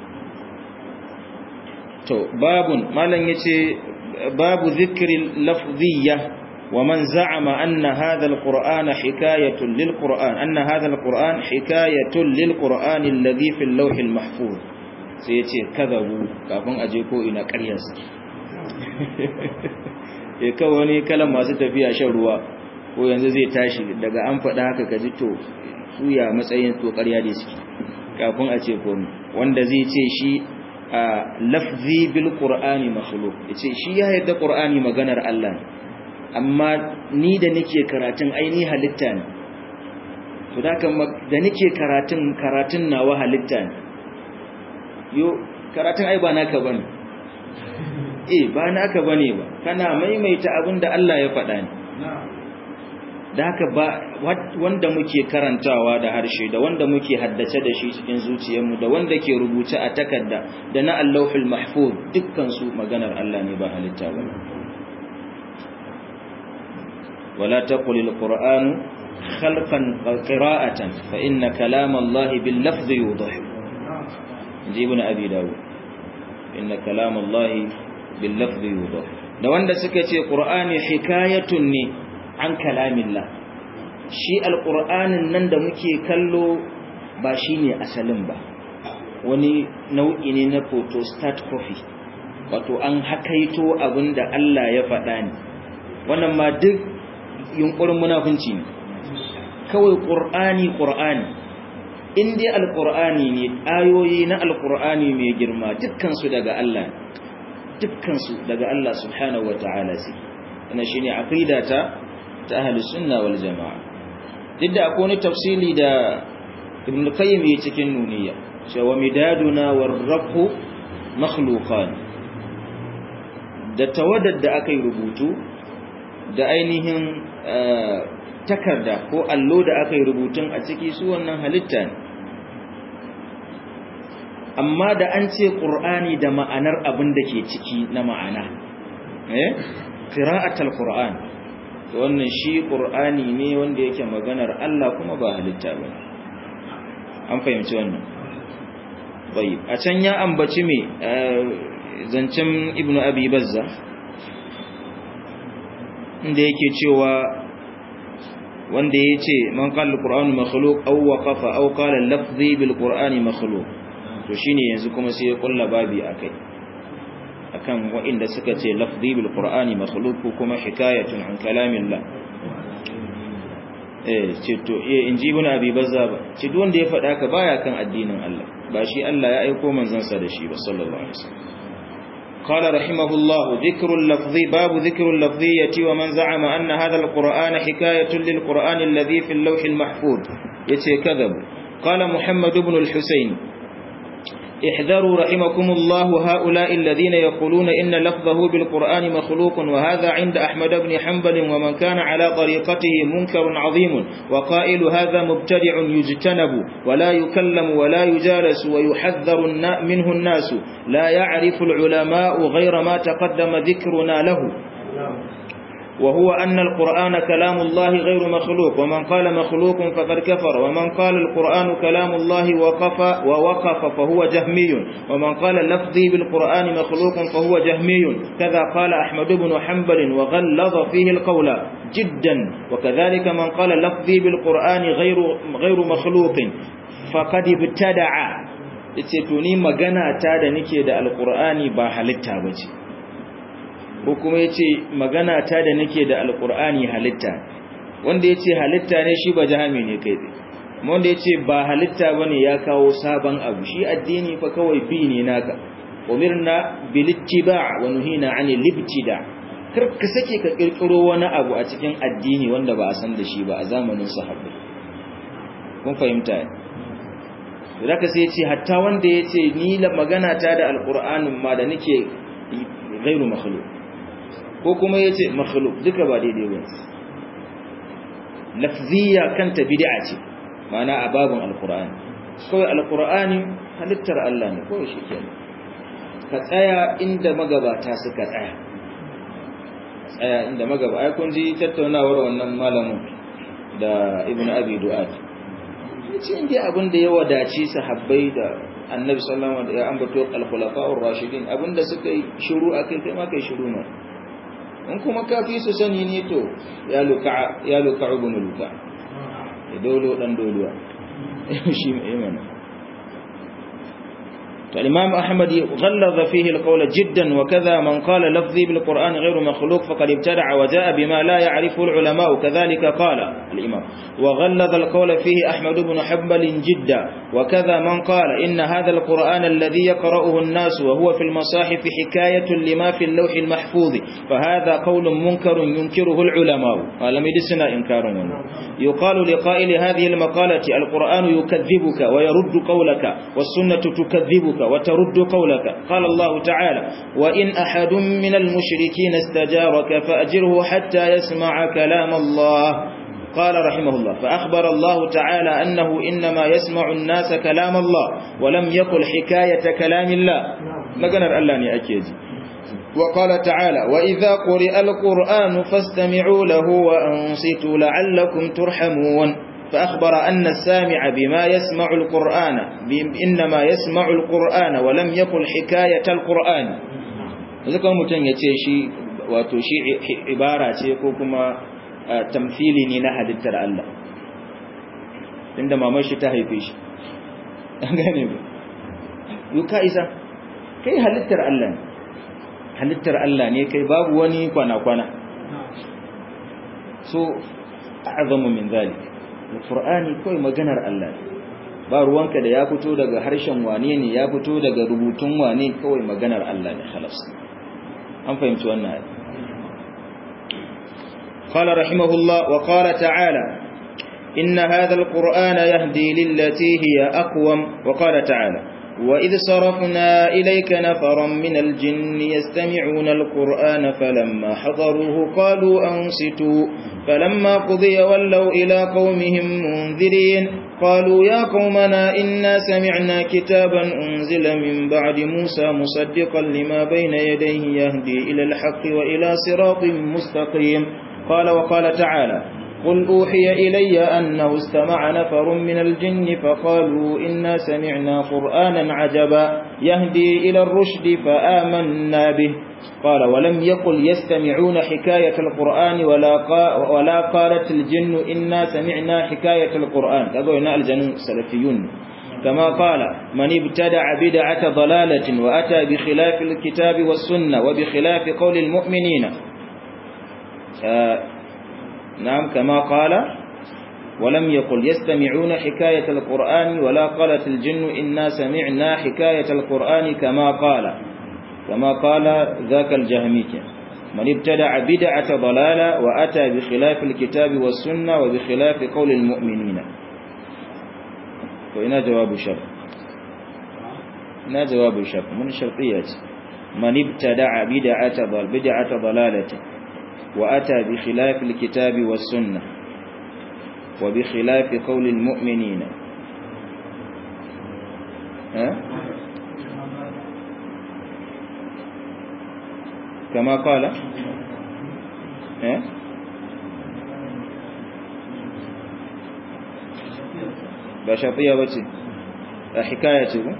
تو باب ما لن يتي باب ذكر اللفظية ومن زعم أن هذا القرآن حكاية للقرآن أن هذا القرآن حكاية للقرآن الذي في اللوح المحفوظ سيتي كذبوا كافن أجيكو إلى كرياس ya kawo wani kalan masu tafiya shan ruwa ko yanzu zai tashi daga an faɗa haka ka ji to suya matsayin to ƙarya da suke kafin a ce komi wanda zai ce shi a lafzi bil qur'ani makhluq yace shi ya yarda qur'ani maganar Allah ne amma ni da nake karatun aini halitta ne to da da nake karatun karatun nawa halitta ne yo karatun ai ba naka bane eh ba naka bane ba kana maimaita abin da Allah ya faɗa ne da haka ba wanda muke karantawa da harshe da wanda muke haddace da shi cikin zuciyarmu da wanda ke rubuce a takarda da na Allahul Mahfuz dukkan su maganar Allah ne ba halitta ba wala taqul alquran khalqan qira'atan fa inna kalam Allah bil lafzi yudah inji ibn abi dawud inna kalam Allah bil lafzi yudah da wanda suka ce qur'ani hikayatun ne an kalamillah shi alqur'anin nan da muke kallo ba shine asalin ba wani nau'i ne na photostat copy wato an hakaito abinda Allah ya faɗa ne wannan ma duk yunkurin munafunci ne kawai qur'ani qur'ani in dai alqur'ani ne ayoyi na alqur'ani mai girma dukkan su daga Allah dukkan su daga Allah subhanahu wataala sai wannan shine aqida ta ta ahlus sunna wal jamaa duk da akwai wani tafsili da ibn qayyim ya cikin nuniya cewa midaduna warrafu makhluqan da tawaddad da aka yi rubutu da ainihin takarda ko allo da aka yi rubutun a ciki su wannan halitta ne amma da an ce ƙur'ani da ma'anar abin da ke ciki na ma'ana eh qira'atul qur'an to wannan shi ƙur'ani ne wanda yake maganar Allah kuma ba halitta ba an fahimci wannan bai a can ya ambaci me zancen ibnu abi bazza inda yake cewa wanda ya ce man qala al-qur'anu makhluq aw waqafa aw qala al-lafzi bil qur'ani makhluq to shine yanzu kuma sai ya kulla babi akai akan waɗanda suka ce lafzi bil qur'ani makhluq ko kuma hikayatun an kalamillah eh ce to eh inji ibn abi bazza ba ce duk wanda ya faɗa ka baya kan addinin Allah ba shi Allah ya aiko manzon sa da shi ba sallallahu alaihi wasallam قال رحمه الله ذكر اللفظ باب ذكر اللفظية ومن زعم أن هذا القرآن حكاية للقرآن الذي في اللوح المحفوظ يتكذب قال محمد بن الحسين احذروا رحمكم الله هؤلاء الذين يقولون إن لفظه بالقرآن مخلوق وهذا عند أحمد بن حنبل ومن كان على طريقته منكر عظيم وقائل هذا مبتدع يجتنب ولا يكلم ولا يجالس ويحذر منه الناس لا يعرف العلماء غير ما تقدم ذكرنا له وهو أن القرآن كلام الله غير مخلوق ومن قال مخلوق فقد كفر ومن قال القرآن كلام الله وقف ووقف فهو جهمي ومن قال لفظي بالقرآن مخلوق فهو جهمي كذا قال أحمد بن حنبل وغلظ فيه القول جدا وكذلك من قال لفظي بالقرآن غير غير مخلوق فقد ابتدع تتوني مغنى تادا نكي دا القرآن با halitta bace ko kuma ya ce magana ta da nake da alkur'ani halitta wanda ya ce halitta ne shi ba jami ne kai tsaye wanda ya ce ba halitta ba ne ya kawo sabon abu shi addini fa kawai bi ne naka umirna bilittiba wa nuhina ani libtida kar ka sake ka kirkiro wani abu a cikin addini wanda ba a san da shi ba a zamanin sahabbai kun fahimta ne zaka sai ya ce hatta wanda ya ce ni magana ta da alkur'anin ma da nake gairu makhluq ko kuma yace makhluk duka ba daidai ba lafziya kanta bid'a ce ma'ana a babun alqur'ani kawai alqur'ani halittar Allah ne kawai shikenan ka tsaya inda magabata suka tsaya tsaya inda magaba ai kun ji tattaunawar wannan malamin da ibnu abi du'at yace inda abin da ya wadaci sahabbai da annabi sallallahu alaihi wasallam ya ambato al-khulafa'ur rashidin abinda suka yi shiru akai kai ma kai shiru ma in kuma kafi su sani ne to ya luka ya luka ibn luka ya dolo dan doluwa shi mai mana فالإمام أحمد غلظ فيه القول جدا وكذا من قال لفظي بالقرآن غير مخلوق فقد ابتدع وجاء بما لا يعرفه العلماء كذلك قال الإمام وغلظ القول فيه أحمد بن حنبل جدا وكذا من قال إن هذا القرآن الذي يقرأه الناس وهو في المصاحف حكاية لما في اللوح المحفوظ فهذا قول منكر ينكره العلماء ولم يدسنا إنكار منه يقال لقائل هذه المقالة القرآن يكذبك ويرد قولك والسنة تكذبك وترد قولك قال الله تعالى وإن أحد من المشركين استجارك فأجره حتى يسمع كلام الله قال رحمه الله فأخبر الله تعالى أنه إنما يسمع الناس كلام الله ولم يقل حكاية كلام الله ما قال الله أني أكيد وقال تعالى وإذا قرئ القرآن فاستمعوا له وأنصتوا لعلكم ترحمون فأخبر أن السامع بما يسمع القرآن إنما يسمع القرآن ولم يقل حكاية القرآن ذكر متن يتشي وتشي عبارة كما تمثيلي نينا حدث الله عندما مشي تهيفيش gane ba yuka isa kai halittar Allah ne halittar Allah ne kai babu wani kwana-kwana so a'zamu min zalik alqur'ani kai maganar Allah ne ba ruwanka da ya fito daga harshen wane ne ya fito daga rubutun wane kawai maganar Allah ne khalas an fahimci wannan قال رحمه الله وقال تعالى إن هذا القرآن يهدي للتي هي أقوم وقال تعالى وإذ صرفنا إليك نفرا من الجن يستمعون القرآن فلما حضروه قالوا أنصتوا فلما قضي ولوا إلى قومهم منذرين قالوا يا قومنا إنا سمعنا كتابا أنزل من بعد موسى مصدقا لما بين يديه يهدي إلى الحق وإلى صراط مستقيم قال وقال تعالى قل أوحي إلي أنه استمع نفر من الجن فقالوا إنا سمعنا قرآنا عجبا يهدي إلى الرشد فآمنا به قال ولم يقل يستمعون حكاية القرآن ولا, قا ولا قالت الجن إنا سمعنا حكاية القرآن تقول الجن سلفيون كما قال من ابتدع بدعة ضلالة وأتى بخلاف الكتاب والسنة وبخلاف قول المؤمنين آه نعم كما قال ولم يقل يستمعون حكاية القرآن ولا قالت الجن إنا سمعنا حكاية القرآن كما قال كما قال ذاك الجهميك من ابتدع بدعة ضلالة وأتى بخلاف الكتاب والسنة وبخلاف قول المؤمنين وإنا جواب شر إنا جواب شر من الشرطيات من ابتدع بدعة ضل بدعة ضلالة وأتى بخلاف الكتاب والسنة وبخلاف قول المؤمنين ها؟ كما قال ها؟ بشرطية بتي حكاية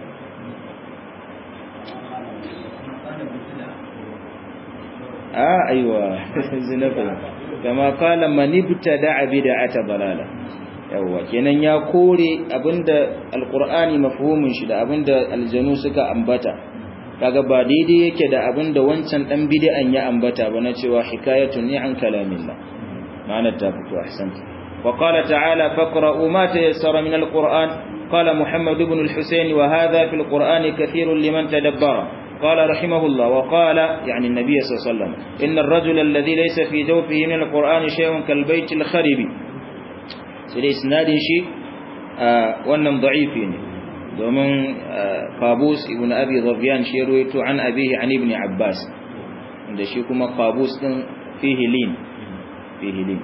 آه أيوة زنفة كما قال من ابتدع بدعة ضلالة yawwa kenan ya kore abinda alqur'ani mafhumin shi da abinda aljanu suka ambata kaga ba daidai yake da abinda wancan dan bid'an ya ambata ba na cewa hikayatun ni an kalamillah ma'ana ta fito ahsanta wa qala ta'ala faqra'u ma tayassara min alqur'an qala muhammad ibn al-husayn wa hadha fi alqur'ani kathirun liman tadabbara قال رحمه الله وقال يعني النبي صلى الله عليه وسلم إن الرجل الذي ليس في جوفه من القرآن شيء كالبيت الخرب سيدي إسناد شيء وأنم ضعيف ومن قابوس ابن أبي ظبيان شيرويت عن أبيه عن ابن عباس عند شيكما قابوس فيه لين فيه لين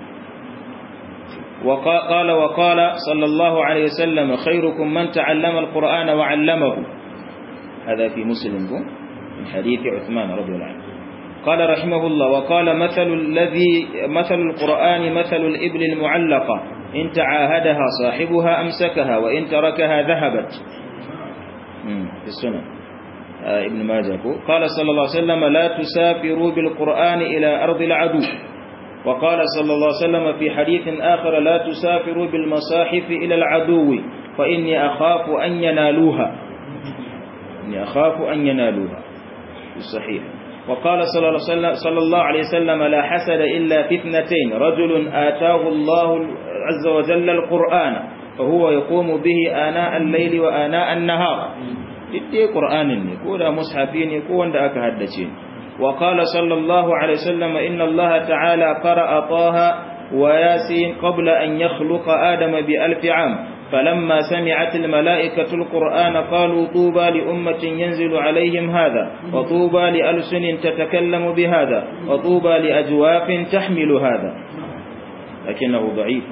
وقال وقال صلى الله عليه وسلم خيركم من تعلم القرآن وعلمه هذا في مسلم من حديث عثمان رضي الله عنه قال رحمه الله وقال مثل الذي مثل القرآن مثل الإبل المعلقة إن تعاهدها صاحبها أمسكها وإن تركها ذهبت في السنة آه ابن ماجه قال صلى الله عليه وسلم لا تسافروا بالقرآن إلى أرض العدو وقال صلى الله عليه وسلم في حديث آخر لا تسافروا بالمصاحف إلى العدو فإني أخاف أن ينالوها إني أخاف أن ينالوها الصحيح وقال صلى الله, عليه صلى الله عليه وسلم لا حسد إلا في اثنتين رجل آتاه الله عز وجل القرآن فهو يقوم به آناء الليل وآناء النهار دي قرآن كودا مصحفين كوان دا أكهدتين وقال صلى الله عليه وسلم إن الله تعالى قرأ طه وياسين قبل أن يخلق آدم بألف عام فلما سمعت الملائكة القرآن قالوا طوبى لأمة ينزل عليهم هذا وطوبى لألسن تتكلم بهذا وطوبى لأجواف تحمل هذا لكنه ضعيف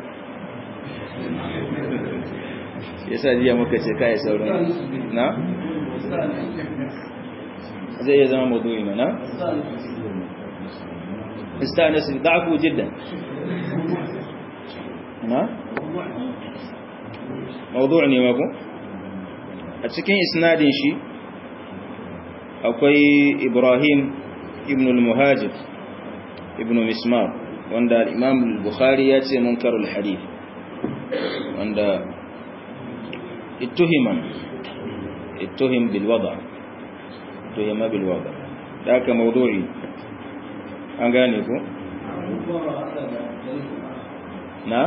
yasa jiya muka ce kai sauran na zai iya zama mawdu'i mana istanas da'fu jiddan na mawdu' ne mako a cikin isnadin shi akwai Ibrahim ibn al-Muhajir ibn Mismar wanda al-Imam al-Bukhari ya ce munkarul hadith wanda ittuhima ittuhim bil wada tuhima bil wada da aka mawdu'i an gane ko na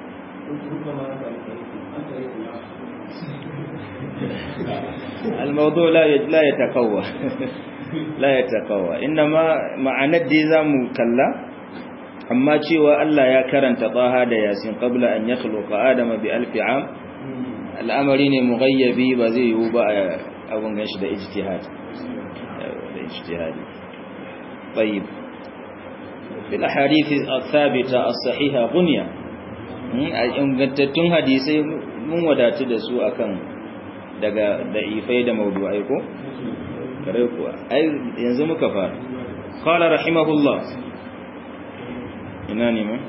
الموضوع لا لا يتقوى لا يتقوى انما معنى دي zamu kalla amma cewa Allah ya karanta Taha da Yasin qabla an yakhluqa Adama bi alf am al'amari ne mughayyabi ba zai yiwu ba abun ganshi da ijtihad da ijtihadi طيب في الاحاديث الثابته الصحيحه غنيه ingantattun hadisai mun wadatu da su akan daga da'ifai da mawdu'ai ko kare kuwa ai yanzu muka fara qala rahimahullah ina ne ma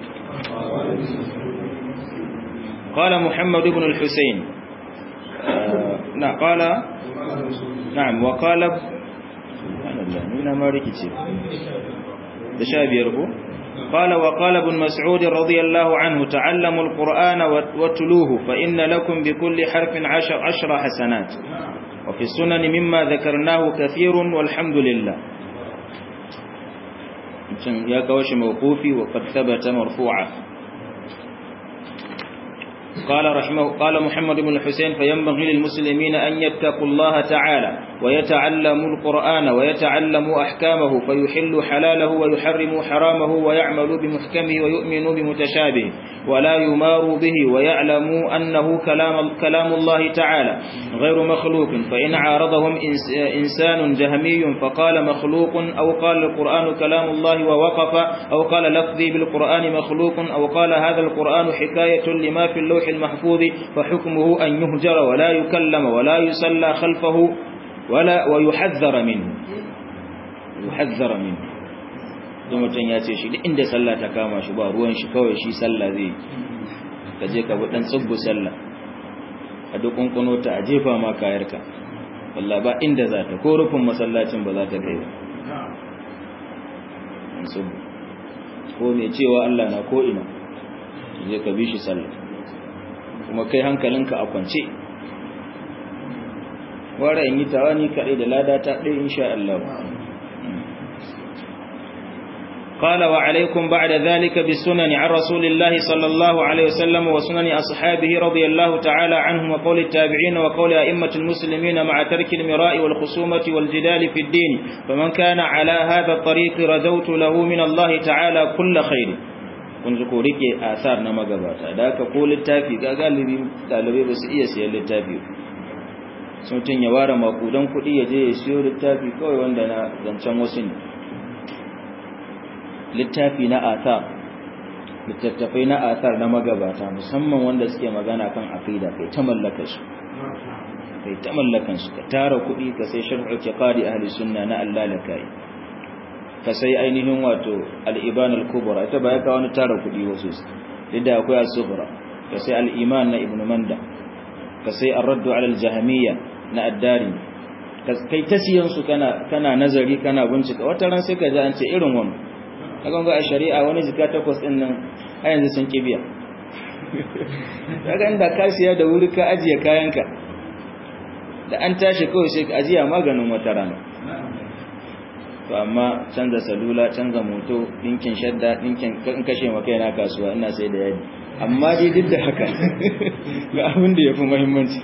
qala muhammad ibn al-husayn na qala na'am wa qala subhanallah nuna ma rikice da sha biyar ko قال وقال ابن مسعود رضي الله عنه تعلموا القرآن واتلوه فإن لكم بكل حرف عشر, عشر حسنات وفي السنن مما ذكرناه كثير والحمد لله يا كوش موقوفي وقد ثبت مرفوعا قال رحمه قال محمد بن الحسين فينبغي للمسلمين أن يتقوا الله تعالى ويتعلموا القرآن ويتعلموا أحكامه فيحلوا حلاله ويحرموا حرامه ويعملوا بمحكمه ويؤمنوا بمتشابهه ولا يماروا به ويعلموا أنه كلام, كلام الله تعالى غير مخلوق فإن عارضهم إنسان جهمي فقال مخلوق أو قال القرآن كلام الله ووقف أو قال لفظي بالقرآن مخلوق أو قال هذا القرآن حكاية لما في اللوح المحفوظ فحكمه أن يهجر ولا يكلم ولا يصلى خلفه ولا ويحذر منه يحذر منه don mutum ya ce shi duk inda sallah ta kama shi ba ruwan shi kawai shi sallah zai ka je ka bi dan tsubbu sallah a duk kunkuno ta a jefa ma kayarka wallahi ba inda za ta ko rufin masallacin ba za ta kai ba ko mai cewa Allah na ko ina je ka bi shi sallah kuma kai hankalinka a kwance wara in yi tawani kaɗai da lada ta ɗaya insha Allah قال وعليكم بعد ذلك بالسنن عن رسول الله صلى الله عليه وسلم وسنن أصحابه رضي الله تعالى عنهم وقول التابعين وقول أئمة المسلمين مع ترك المراء والخصومة والجدال في الدين فمن كان على هذا الطريق رجوت له من الله تعالى كل خير kun ji ko rike asar na magabata da aka ko littafi ga galibi dalibai ba su iya siyan littafi sun ya ware makudan kuɗi ya je ya siyo littafi kawai wanda na zancen wasu ne littafi na athar littattafai na athar na magabata musamman wanda suke magana kan aqida kai ta mallaka su kai ta mallakan su ka tara kuɗi ka sai sharhu i'tiqadi ahli sunna na Allah lakai ka sai ainihin wato al-iban al-kubra ita ba ya ka wani tara kuɗi wasu da akwai as-sughra ka sai al-iman na ibnu manda ka sai ar-radd ala al-jahmiyya na ad-dari kai ta siyan su kana kana nazari kana bincika wata ran sai ka ji an ce irin wannan kaga ga a shari'a wani zika takwas din nan a yanzu sun kibiya kaga inda ka siya da wuri ka ajiye kayanka da an tashi kawai sai ka ajiya maganin wata rana to amma canza salula canza moto dinkin shadda dinkin in kashe maka yana kasuwa ina sai da yadi amma dai duk da haka ga abin da yafi muhimmanci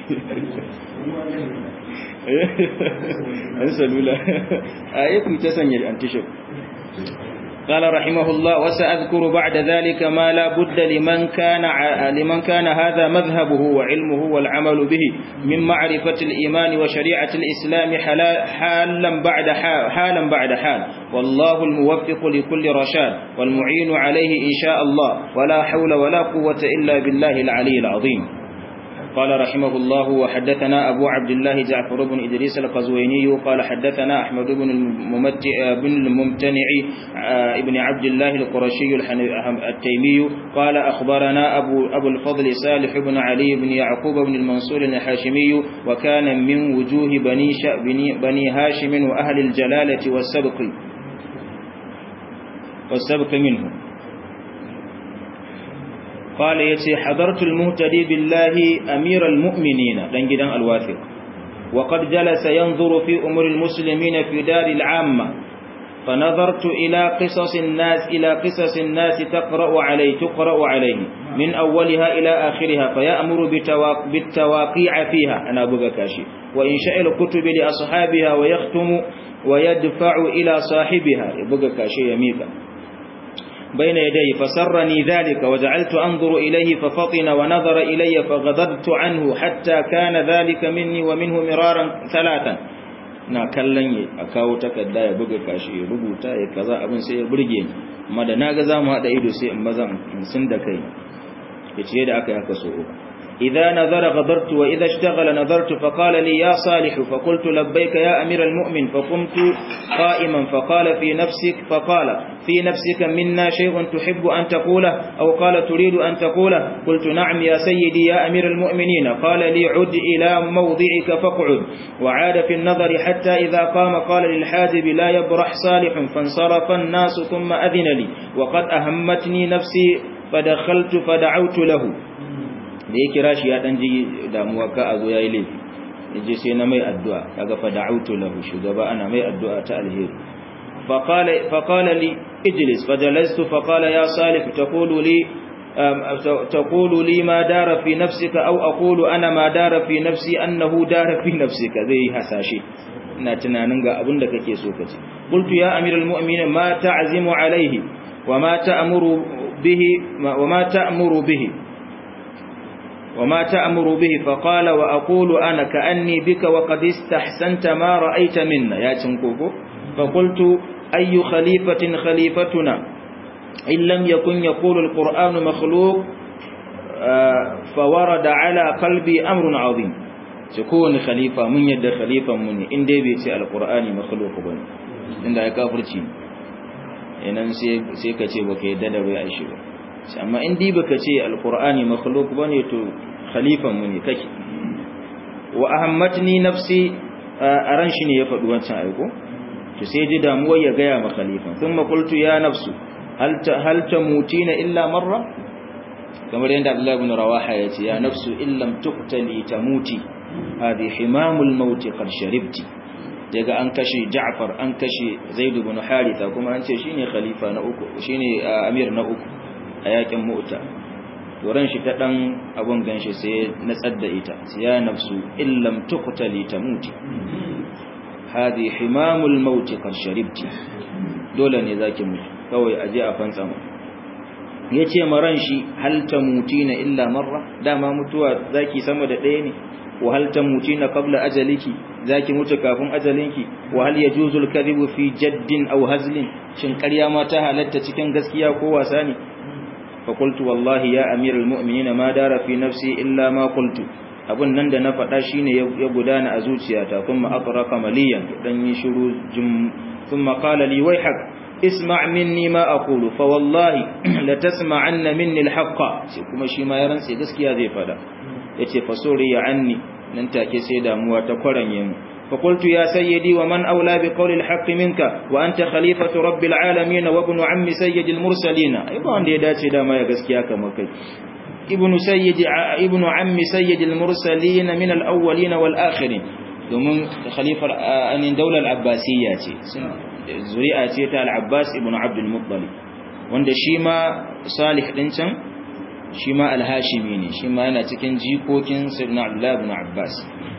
an salula a yi ku ta sanya antishop قال رحمه الله وسأذكر بعد ذلك ما لا بد لمن كان لمن كان هذا مذهبه وعلمه والعمل به من معرفة الإيمان وشريعة الإسلام حالا بعد حال, حالا بعد حال والله الموفق لكل رشاد والمعين عليه إن شاء الله ولا حول ولا قوة إلا بالله العلي العظيم قال رحمه الله وحدثنا أبو عبد الله جعفر بن إدريس القزويني قال حدثنا أحمد بن الممتع بن الممتنع ابن عبد الله القرشي التيمي قال أخبرنا أبو, أبو الفضل صالح بن علي بن يعقوب بن المنصور الحاشمي وكان من وجوه بني, بني, بني هاشم وأهل الجلالة والسبق والسبق منه قال يتي حضرت المهتدي بالله أمير المؤمنين لنجدا الواثق وقد جلس ينظر في أمور المسلمين في دار العامة فنظرت إلى قصص الناس إلى قصص الناس تقرأ عليه تقرأ عليه من أولها إلى آخرها فيأمر بالتواقيع فيها أنا أبغى كاشي وإنشاء الكتب لأصحابها ويختم ويدفع إلى صاحبها يبغى كاشي يميكا بين يديه فسرني ذلك وجعلت أنظر إليه ففطن ونظر إلي فغضبت عنه حتى كان ذلك مني ومنه مرارا ثلاثا na kallon ya a kawo takarda ya buga kashi ya rubuta ya kaza abin sai ya burge ni amma da naga za mu haɗa ido sai in maza sun da kai ya ce da aka yi haka so uku إذا نظر غضرت وإذا اشتغل نظرت فقال لي يا صالح فقلت لبيك يا أمير المؤمن فقمت قائما فقال في نفسك فقال في نفسك منا شيء تحب أن تقوله أو قال تريد أن تقوله قلت نعم يا سيدي يا أمير المؤمنين قال لي عد إلى موضعك فاقعد وعاد في النظر حتى إذا قام قال للحاجب لا يبرح صالح فانصرف الناس ثم أذن لي وقد أهمتني نفسي فدخلت فدعوت له da ya kira shi ya dan ji damuwa ka a zo yayi laifi yaje sai na mai addu'a kaga fa da'utu lahu shugaba ana mai addu'a ta alheri fa qala fa qala li ijlis fa jalastu fa qala ya salih taqulu li taqulu li ma dara fi nafsika aw aqulu ana ma dara fi nafsi annahu dara fi nafsika zai hasashe ina tunanin ga abin da kake so kace qultu ya amiral mu'minin ma ta'zimu alayhi wa ma ta'muru bihi wa ma ta'muru bihi وما تأمر به فقال وأقول أنا كأني بك وقد استحسنت ما رأيت منا يا تنكوكو فقلت أي خليفة خليفتنا إن لم يكن يقول القرآن مخلوق فورد على قلبي أمر عظيم تكون خليفة من يد خليفة مني إن دي بيتي القرآن مخلوق بني إن دا كافرتي إن سيكتي وكي دلوي عيشي amma in dai baka ce alqur'ani makhluq bane to khalifan mu ne kake wa ahammatni nafsi aran shi ne ya faɗi wancan aiko to sai ji damuwar ya gaya ma khalifan thumma qultu ya nafsu hal ta hal tamutina illa marra kamar yadda Abdullah ibn Rawaha ya ce ya nafsu illam tuqtali tamuti hadi himamul maut qad sharibti daga an kashe Ja'far an kashe Zaid ibn Haritha kuma an ce shine khalifa na uku shine amir na uku a yakin mota turan shi ta dan abun ganshi sai na tsadda ita ya nafsu illam tuqtali tamuti hadi himamul maut qad sharibti dole ne zaki mutu kawai aje a fantsa mu yace maran shi hal tamutina illa marra dama mutuwa zaki sama da ɗaya ne wa hal tamutina qabla ajaliki zaki mutu kafin ajalinki wa hal yajuzu al-kadhibu fi jaddin aw hazlin shin ƙarya ma ta halatta cikin gaskiya ko wasa ne فقلت والله يا أمير المؤمنين ما دار في نفسي إلا ما قلت abun nan da na faɗa shine ya gudana a zuciyata kuma atraqa maliyan dan yi shiru jum thumma qala li wayhak isma' minni ma aqulu fa wallahi la tasma'anna minni al-haqqa sai kuma shi ma ya rantse gaskiya zai faɗa yace fa suriya anni nan take sai damuwa ta kwaranye mu فقلت يا سيدي ومن أولى بقول الحق منك وأنت خليفة رب العالمين وابن عم سيد المرسلين أيضا دي داتي دا ما يغسكيا كما كي ابن سيد ابن عم سيد المرسلين من الأولين والآخرين domin khalifar anin daular abbasiyya ce zuri'a ce ta al-abbas ibn abdul muttalib wanda shi ma salih din can shi ma al-hashimi ne shi ma yana cikin jikokin sayyidina abdullah ibn abbas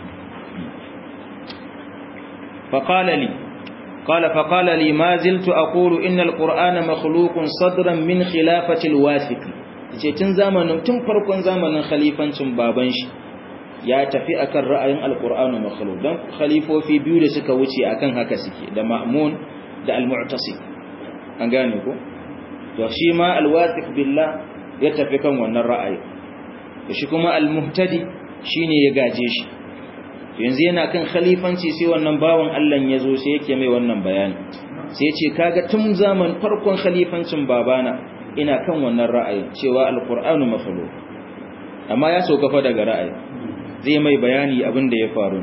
فقال لي قال فقال لي ما زلت أقول إن القرآن مخلوق صدرا من خلافة الواثق ce tun zamanin tun farkon zamanin khalifancin baban shi ya tafi akan ra'ayin alqur'anu makhluq dan khalifofi biyu da suka wuce akan haka suke da ma'mun da al-mu'tasim an gane ko to shi ma al-wathiq billah ya tafi kan wannan ra'ayi shi kuma al-muhtadi shine ya gaje shi yanzu yana kan khalifanci sai wannan bawan Allah ya zo sai yake mai wannan bayani sai ce kaga tun zaman farkon khalifancin babana ina kan wannan ra'ayi cewa alqur'anu makhluq amma ya sauka fa daga ra'ayi zai mai bayani abin da ya faru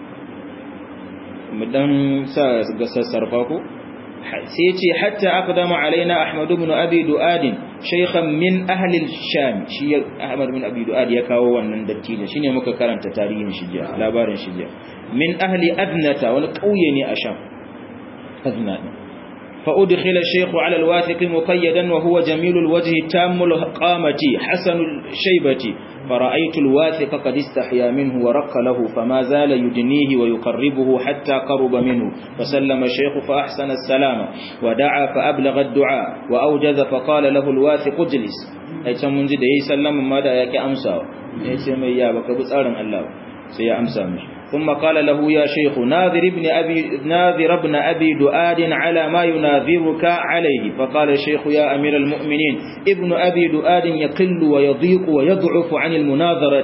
mu dan sa ga sassarfa ko sai ce hatta aqdama alaina ahmad ibn abi duad shaykhan min ahli al-sham shi ahmad ibn abi duad ya kawo wannan dattijo shine muka karanta tarihin shi jiya labarin shi jiya min ahli adnata wani kauye ne a sham adna فأدخل الشيخ على الواثق مقيدا وهو جميل الوجه تام القامة حسن الشيبة فرأيت الواثق قد استحيا منه ورق له فما زال يدنيه ويقربه حتى قرب منه فسلم الشيخ فأحسن السلام ودعا فأبلغ الدعاء وأوجز فقال له الواثق اجلس أي تمنز ده يسلم ماذا يكي أمسى يسمى يا بك بسارا الله سي أمسى مش ثم قال له يا شيخ ناظر ابن أبي, ناظر ابن أبي دؤاد على ما يناظرك عليه فقال الشيخ يا أمير المؤمنين ابن أبي دؤاد يقل ويضيق ويضعف عن المناظرة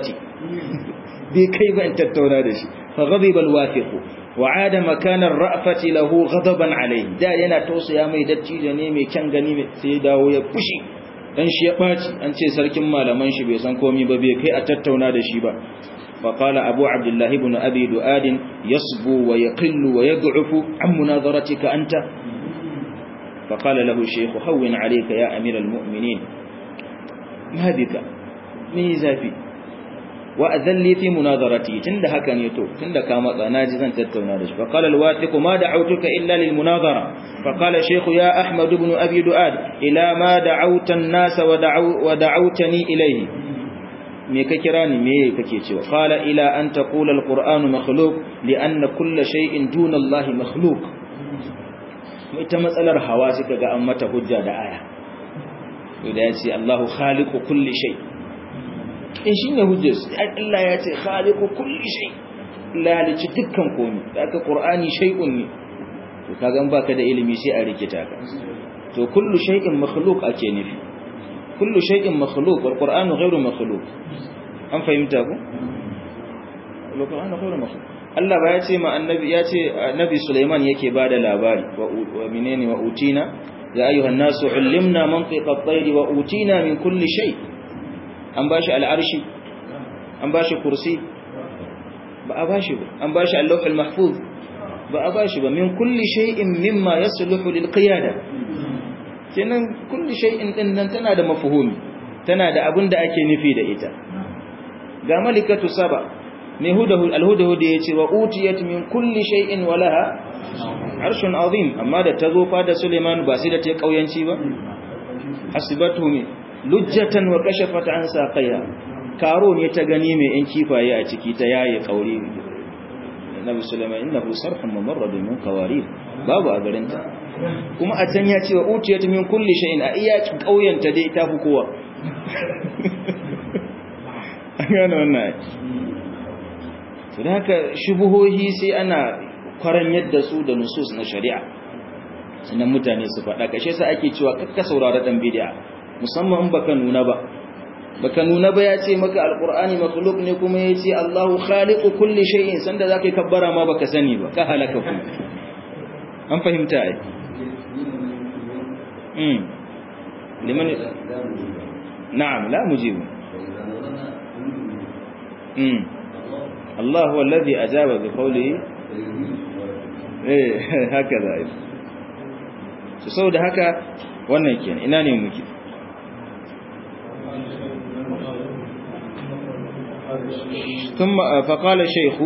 بكيف أنت التولادش فغضب الواثق وعاد مكان الرأفة له غضبا عليه دا ينا توصي يا مي دتي جنيمي كان غنيمي سيداو يفشي dan shi ya baci an ce sarkin malaman shi bai san komai ba bai kai a tattauna da shi ba فقال أبو عبد الله بن أبي دؤاد يصبو ويقل ويضعف عن مناظرتك أنت فقال له الشيخ هون عليك يا أمير المؤمنين ما بك ميزا في وأذن لي في مناظرتي تند هكا يتو تند كاما ناجزا تتونادش فقال الواثق ما دعوتك إلا للمناظرة فقال الشيخ يا أحمد بن أبي دؤاد إلى ما دعوت الناس ودعو ودعوتني إليه me ka kira ni me kake cewa qala ila an taqula alquran makhluq lianna kull shay'in duna allahi makhluq ita matsalar hawa suka ga an mata hujja da aya to da yace allahu khaliqu kulli shay in shine hujjar Allah ya ce khaliqu kulli shay la halicci dukkan komai haka qur'ani shay'un ne to kaga in baka da ilimi sai a rikita ka to kullu shay'in makhluq ake nufi kullu shay'in makhluq wal qur'anu ghayru makhluq an fahimta ku wal qur'anu ghayru makhluq Allah ba ya ce ma annabi ya ce annabi Sulaiman yake bada labari wa menene wa utina ya ayyuhan nasu ullimna mantiqa at-tayr wa utina min kulli shay an bashi al-arshi an bashi kursi ba a bashi ba an bashi al-lawh al-mahfuz ba a bashi ba min kulli shay'in mimma yasluhu lil qiyada kenan kulli shay'in din nan tana da mafhumi tana da abin da ake nufi da ita ga malikatu saba mai hudahu alhudahu da yace wa utiyat min kulli shay'in walaha arshun azim amma da tazo fa da Suleiman ba sai da ta kauyanci ba hasibatu mi lujjatan wa kashafat an saqiya karo ne ta gani mai yan kifaye a ciki ta yaye kauri Nabi Sulaiman innahu sarhun mumarrad min qawarir babu a garinta kuma a can ya ce wa utiyat min kulli shay'in a iya kauyanta dai ta fi kowa an gane wannan to da haka shubuhohi sai ana kwaran yadda su da nusus na shari'a sannan mutane su faɗa kashe sa ake cewa kakka saurara dan bid'a musamman in baka nuna ba baka nuna ba ya ce maka alqur'ani makhluq ne kuma ya ce Allahu khaliqu kulli shay'in sanda zaka yi kabbara ma baka sani ba ka halaka ku an fahimta ai mm liman na'am la mujibu mm Allah huwa alladhi ajaba bi qawlihi eh hakaza ai so saboda haka wannan kenan ina ne muke ثم فقال الشيخ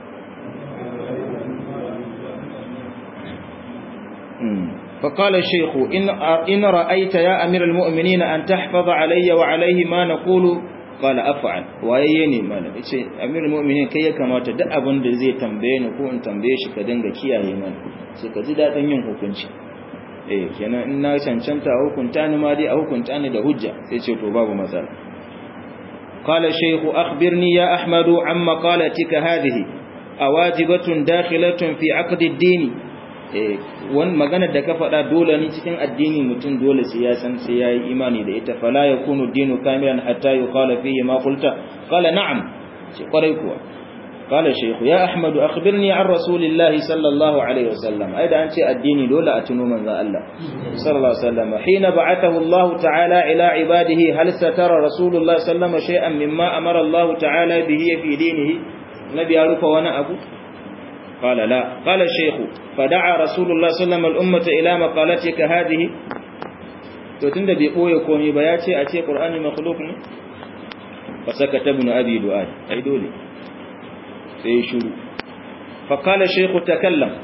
فقال الشيخ إن, إن رأيت يا أمير المؤمنين أن تحفظ علي وعليه ما نقول قال أفعل وييني مالا أمير المؤمنين كي كما تدأ بند زي تنبين وكون تنبيش كدنغ كيا يمان سكزي دادن yin hukunci eh kenan in na cancanta a hukunta ni ma dai a hukunta ni da hujja sai ce to babu matsala قال الشيخ أخبرني يا أحمد عن مقالتك هذه أواجبة داخلة في عقد الدين wani magana da ka faɗa dole ne cikin addini mutum dole sai ya san sai yayi imani da ita fala yakunu dinu kamilan hatta yuqala fihi ma qulta qala na'am ce kwarai kuwa قال الشيخ يا أحمد أخبرني عن رسول الله صلى الله عليه وسلم أيضا أنت الدين لولا أتنو من ذا الله صلى الله عليه وسلم حين بعثه الله تعالى إلى عباده هل ستر رسول الله صلى الله عليه وسلم شيئا مما أمر الله تعالى به في دينه نبي أعرف وانا أبو قال لا قال الشيخ فدعا رسول الله صلى الله عليه وسلم الأمة إلى مقالتك هذه تتند بقوة كومي بياتي أتي قرآن مخلوق فسكت ابن أبي دؤاد أي دولي sai shuru faƙala shekhu ta kallon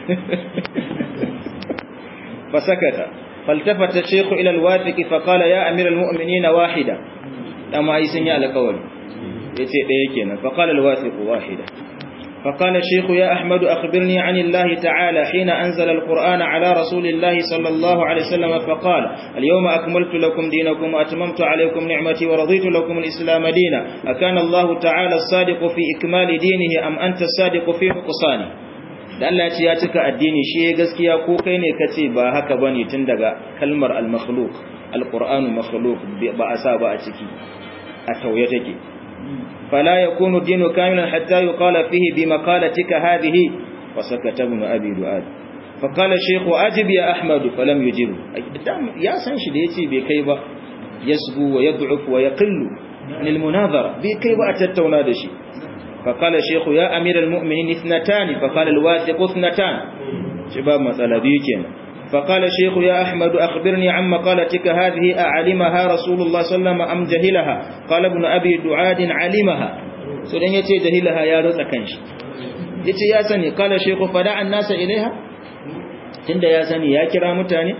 fasakata faltafata shekhu ilal wafiki faƙala ya amiral mu'mini na wahida ɗama yi sun yi alƙawari ya ce ɗaya kenan faƙala alwafiku wahida فقال الشيخ يا أحمد أخبرني عن الله تعالى حين أنزل القرآن على رسول الله صلى الله عليه وسلم فقال اليوم أكملت لكم دينكم وأتممت عليكم نعمتي ورضيت لكم الإسلام دينا أكان الله تعالى الصادق في إكمال دينه أم أنت الصادق في نقصانه da Allah ce ya cika addini shi ya gaskiya ko kai ne kace ba haka bane tun daga kalmar al-makhluq al-qur'anu makhluq ba a sa ba a ciki a tauye take فلا يكون الدين كاملا حتى يقال فيه بمقالتك هذه وسكت ابن أبي دؤاد فقال الشيخ أجب يا أحمد فلم يجب يا سنش ديتي بكيبة يسبو ويضعف ويقل عن المناظرة بكيبة أتتونا دشي فقال الشيخ يا أمير المؤمنين اثنتان فقال الواثق اثنتان شباب مسألة بيكين فقال الشيخ يا أحمد أخبرني عن مقالتك هذه أعلمها رسول الله صلى الله عليه وسلم أم جهلها قال ابن أبي دعاد علمها سودان يتي جهلها يا رزا كنش يتي يا سني قال الشيخ فدع الناس إليها تند يا سني يا كرا متاني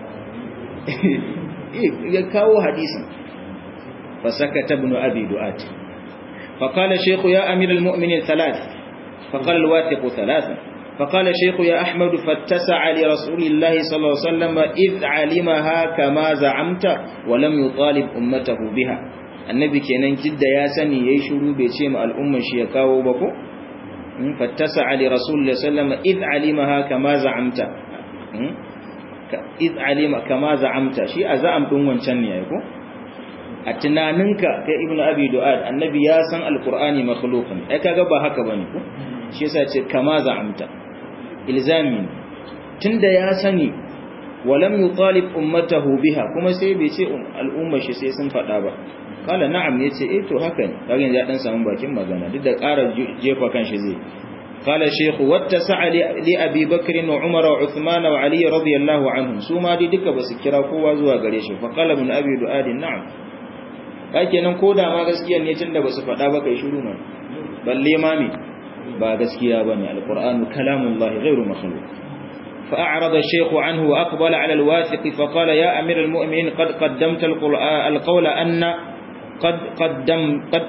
يكاو حديثا فسكت ابن أبي دعاد فقال الشيخ يا أمير المؤمنين ثلاث فقال الواثق ثلاثا فقال الشيخ يا أحمد فاتسع لرسول الله صلى الله عليه وسلم إذ علمها كما زعمت ولم يطالب أمته بها النبي كينان جد يا سني يشرو بيتي مع الأمة شي يكاو بكو فاتسع لرسول الله صلى الله عليه وسلم إذ علمها كما زعمت إذ علم كما زعمت شي أزعم دون wancan ne ko a tunaninka kai ibnu abi du'ad annabi ya san alqur'ani makhluqun ai kaga ba haka bane ko shi yasa ce kama za'amta ilzamin tunda ya sani walam yutalib ummatahu biha kuma sai bai ce al'ummar shi sai sun fada ba kala na'am yace eh to haka ne kaga ya dan samu bakin magana duk da ƙara jefa kan shi zai قال الشيخ واتسع لأبي بكر وعمر وعثمان وعلي رضي الله عنهم سوما دي duka basu kira kowa zuwa gare shi fa qala ibn abi du'ad na'am kenan koda ma gaskiya ne tunda basu faɗa ba kai shiru man balle ma me ba gaskiya bane alqur'anu kalamullahi ghairu makhluq فأعرض الشيخ عنه وأقبل على الواثق فقال يا أمير المؤمنين قد قدمت القول أن قد قدم قد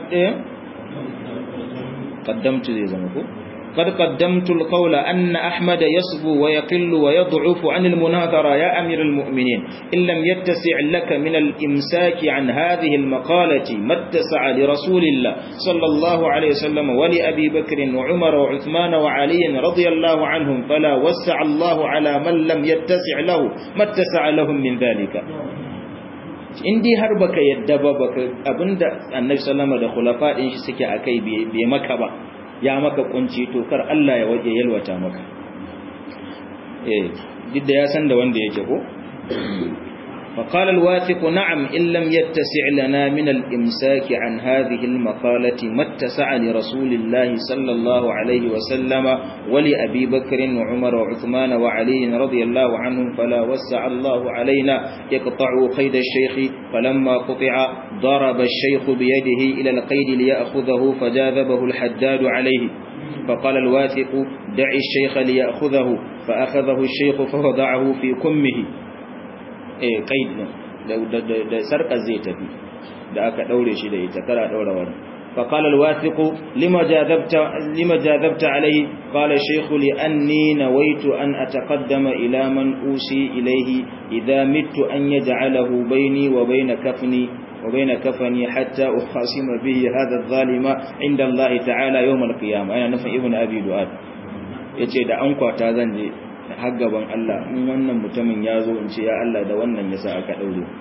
قدمت زي زمكو قد قدمت القول أن أحمد يصبو ويقل ويضعف عن المناظرة يا أمير المؤمنين إن لم يتسع لك من الإمساك عن هذه المقالة ما اتسع لرسول الله صلى الله عليه وسلم ولأبي بكر وعمر وعثمان وعلي رضي الله عنهم فلا وسع الله على من لم يتسع له ما اتسع لهم من ذلك in dai har baka yadda ba baka abinda annabi sallama da khulafa din shi suke akai bai maka ba ya maka kunci to kar Allah ya waje yalwata maka eh duk da ya san da wanda yake ko فقال الواثق نعم إن لم يتسع لنا من الإمساك عن هذه المقالة ما اتسع لرسول الله صلى الله عليه وسلم ولأبي بكر وعمر وعثمان وعلي رضي الله عنهم فلا وسع الله علينا يقطع قيد الشيخ فلما قطع ضرب الشيخ بيده إلى القيد ليأخذه فجاذبه الحداد عليه فقال الواثق دع الشيخ ليأخذه فأخذه الشيخ فوضعه في كمه eh kaid da sarkar zai tafi da aka daure shi da ita kara daura wani فقال الواثق لما جاذبت لما جاذبت عليه قال الشيخ لأني نويت أن أتقدم إلى من أوصي إليه إذا مت أن يجعله بيني وبين كفني وبين كفني حتى أخاصم به هذا الظالم عند الله تعالى يوم القيامة أنا نفع ابن أبي دؤاد yace da an kwata zan je har gaban Allah in wannan mutumin ya zo in ce ya Allah da wannan yasa aka daure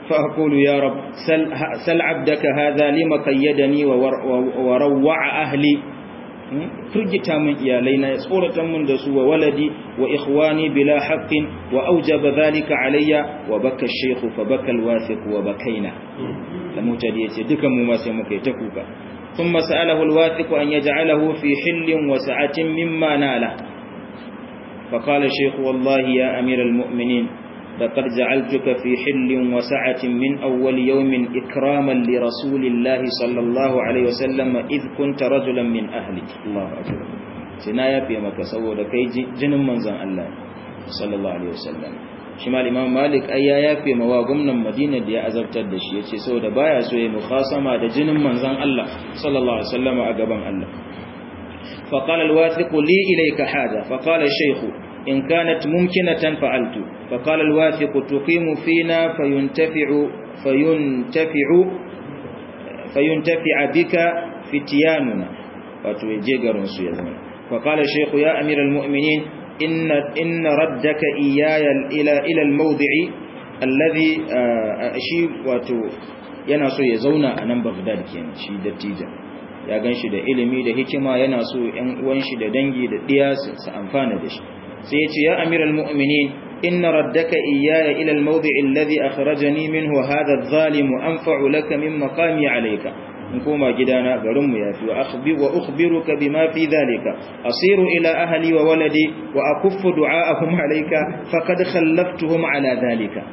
فأقول يا رب سل, سل عبدك هذا لما قيدني وروع أهلي firgita min iyalaina ya tsoratan min da su wa waladi wa ikhwani bila haqqin wa aujaba dhalika alayya wa baka shaykhu fa baka alwathiq wa bakaina da mutadi yace dukan mu ma sai muka yi ta kuka thumma sa'alahu alwathiq an yaj'alahu fi hillin wa sa'atin mimma nala fa qala shaykh wallahi ya amir almu'minin لقد جعلتك في حل وسعة من أول يوم إكراما لرسول الله صلى الله عليه وسلم إذ كنت رجلا من أهلك الله أكبر سنايا في مكة سوى لكي جن منزل الله صلى الله عليه وسلم شمال إمام مالك أي يافي مواقمنا مدينة دي أزبت الدشي يتي سوى دبايا سوى مخاصمة دا جن منزل الله صلى الله عليه وسلم أقبان الله فقال الواثق لي إليك حاجة فقال الشيخ إن كانت ممكنة فعلت فقال الواثق تقيم فينا فينتفع فينتفع فينتفع بك فتياننا وتوجيغرون سيزمن فقال الشيخ يا أمير المؤمنين إن, إن ردك إياي إلى, إلى الموضع الذي أشي واتو yana so ya zauna a nan Baghdad kenan shi dattijan ya ganshi da ilimi da hikima yana so ƴan uwan shi da dangi da diya su amfana da shi sai ya ce ya amiral mu'minin inna raddaka iyaya ila al-mawdi' alladhi akhrajani minhu hadha adh-dhalim anfa'u laka min maqami alayka in koma gidana garin mu yafi wa akhbi wa ukhbiruka bima fi dhalika asiru ila ahli wa waladi wa akuffu du'aahum alayka faqad khallaftuhum ala dhalika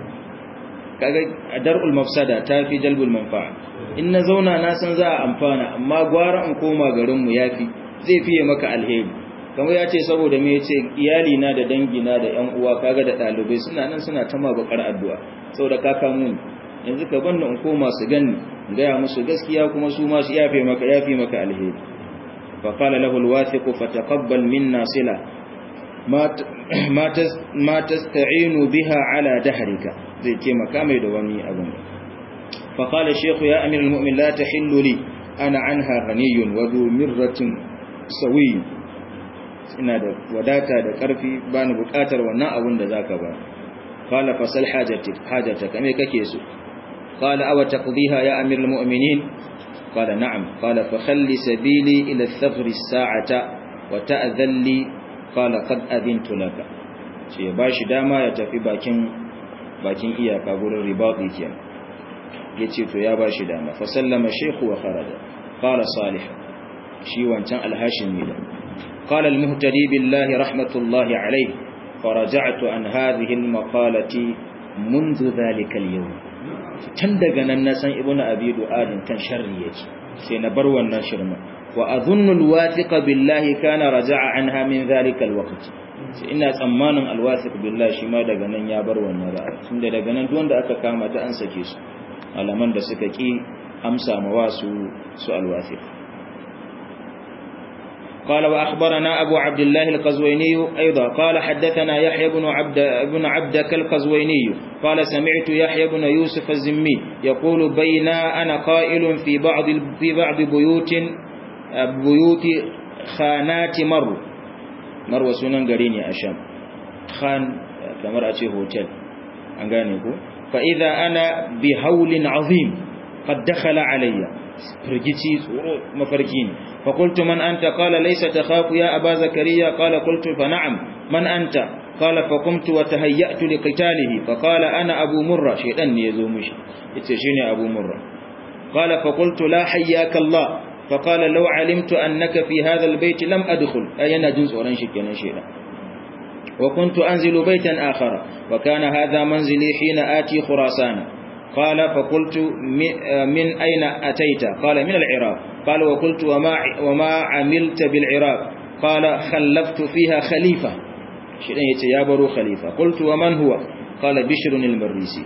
kaga dar'ul mafsada tafi jalbul manfa'a in na zauna na san za a amfana amma gwara in koma garin mu yafi zai fiye maka alheri kamar ya ce saboda me ya ce iyali na da dangina da yan uwa kaga da ɗalibai suna nan suna ta bakar addu'a saboda ka kamo ni yanzu ka banda in koma su ganni in gaya musu gaskiya kuma su ma su yafe maka yafe maka alheri fa qala lahu alwathiq fataqabbal minna sila ma tasta'inu biha ala dahrika zai ce maka mai da wani abin fa qala shaykh ya amir almu'min la tahillu li ana anha ghaniyun wa du mirratin sawiy ina da wadata da ƙarfi ba ni buƙatar wannan abun da zaka ba qala fasal hajati hajataka me kake so qala aw taqdiha ya amirul mu'minin qala na'am qala fa khalli sabili ila ath-thafr as-sa'ata wa ta'dhalli qala qad adintu laka ce ya bashi dama ya tafi bakin bakin iyaka gurin ribati kenan yace to ya bashi dama fa sallama shaykhu wa kharaja qala salih shi wancan alhashimi da قال المهتدي بالله رحمة الله عليه فرجعت عن هذه المقالة منذ ذلك اليوم تندق الناس ابن أبي دؤاد كان شرية سينبر والنشر وأظن الواثق بالله كان رجع عنها من ذلك الوقت ina tsammanin alwasik billahi shi ma daga nan ya bar wannan ra'ayi tunda daga nan duk wanda aka kama ta an sake su alaman da suka ki amsa ma wasu su alwasik قال وأخبرنا أبو عبد الله القزويني أيضا قال حدثنا يحيى بن عبد بن عبدك القزويني قال سمعت يحيى بن يوسف الزمي يقول بين أنا قائل في بعض في بعض بيوت بيوت خانات مر مر سنن غريني أشام خان كما أتي هوتيل أنغانيكو فإذا أنا بهول عظيم قد دخل علي فرجتي مفركين فقلت من أنت قال ليس تخاف يا أبا زكريا قال قلت فنعم من أنت قال فقمت وتهيأت لقتاله فقال أنا أبو مرة شيطان يزومش يتشيني أبو مرة قال فقلت لا حياك الله فقال لو علمت أنك في هذا البيت لم أدخل أي أنا جنس ورنشك ينشينا وكنت أنزل بيتا آخر وكان هذا منزلي حين آتي خراسان قال فقلت من أين أتيت قال من العراق قال وقلت وما, وما عملت بالعراق قال خلفت فيها خليفة شيئا يتيابر خليفة قلت ومن هو قال بشر المريسي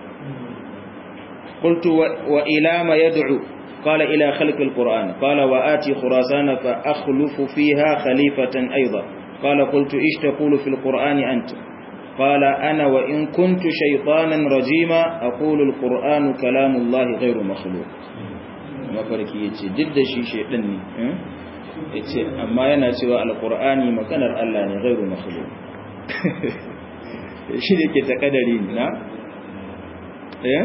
قلت وإلى ما يدعو قال إلى خلق القرآن قال وآتي خراسان فأخلف فيها خليفة أيضا قال قلت إيش تقول في القرآن أنت قال أنا وإن كنت شيطانا رجيما أقول القرآن كلام الله غير مخلوق mafarki ya ce duk da shi shaidan ne ya ce amma yana cewa alkur'ani maganar Allah ne gairu makhluk shi da ke takadari na eh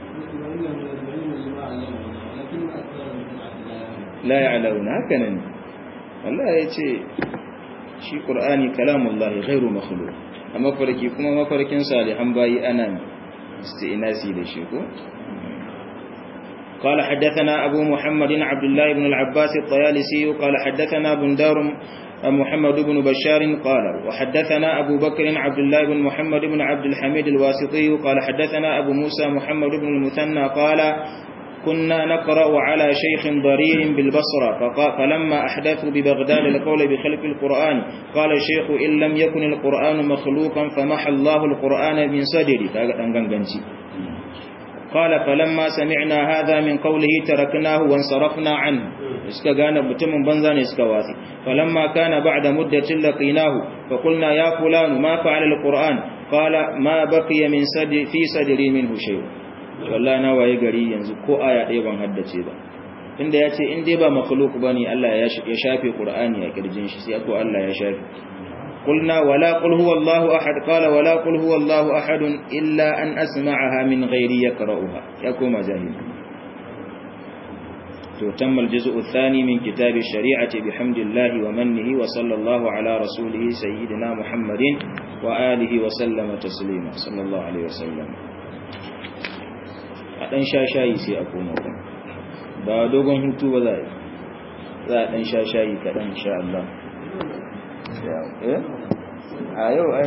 la ya'launa haka nan Allah ya ce shi Qur'ani kalamullah ghairu makhluq amma farki kuma mafarkin salihan bayi ana istinasi da shi ko قال حدثنا أبو محمد عبد الله بن العباس الطيالسي قال حدثنا بندار محمد بن بشار قال وحدثنا أبو بكر عبد الله بن محمد بن عبد الحميد الواسطي قال حدثنا أبو موسى محمد بن المثنى قال كنا نقرأ على شيخ ضرير بالبصرة فلما أحدثوا ببغداد القول بخلق القرآن قال الشيخ إن لم يكن القرآن مخلوقا فمحى الله القرآن من صدري قال فلما سمعنا هذا من قوله تركناه وانصرفنا عنه iska gane mutumin banza ne suka wasi falamma kana ba'da muddatin laqinahu fa qulna ya fulanu ma fa'ala alquran qala ma baqiya min sadri fi sadri minhu shay wallahi na waye gari yanzu ko aya ɗaya ban haddace ba inda yace in dai ba makhluq bane Allah ya shafe qur'ani a kirjin shi sai ko Allah ya shafe قلنا ولا قل هو الله أحد قال ولا قل هو الله أحد إلا أن أسمعها من غير يقرأها يكون جاهل تم الجزء الثاني من كتاب الشريعة بحمد الله ومنه وصلى الله على رسوله سيدنا محمد وآله وسلم تسليما صلى الله عليه وسلم أدن شاشاي سي أكون ba dogon hutu ba za a ɗan sha shayi kaɗan insha Allah a yau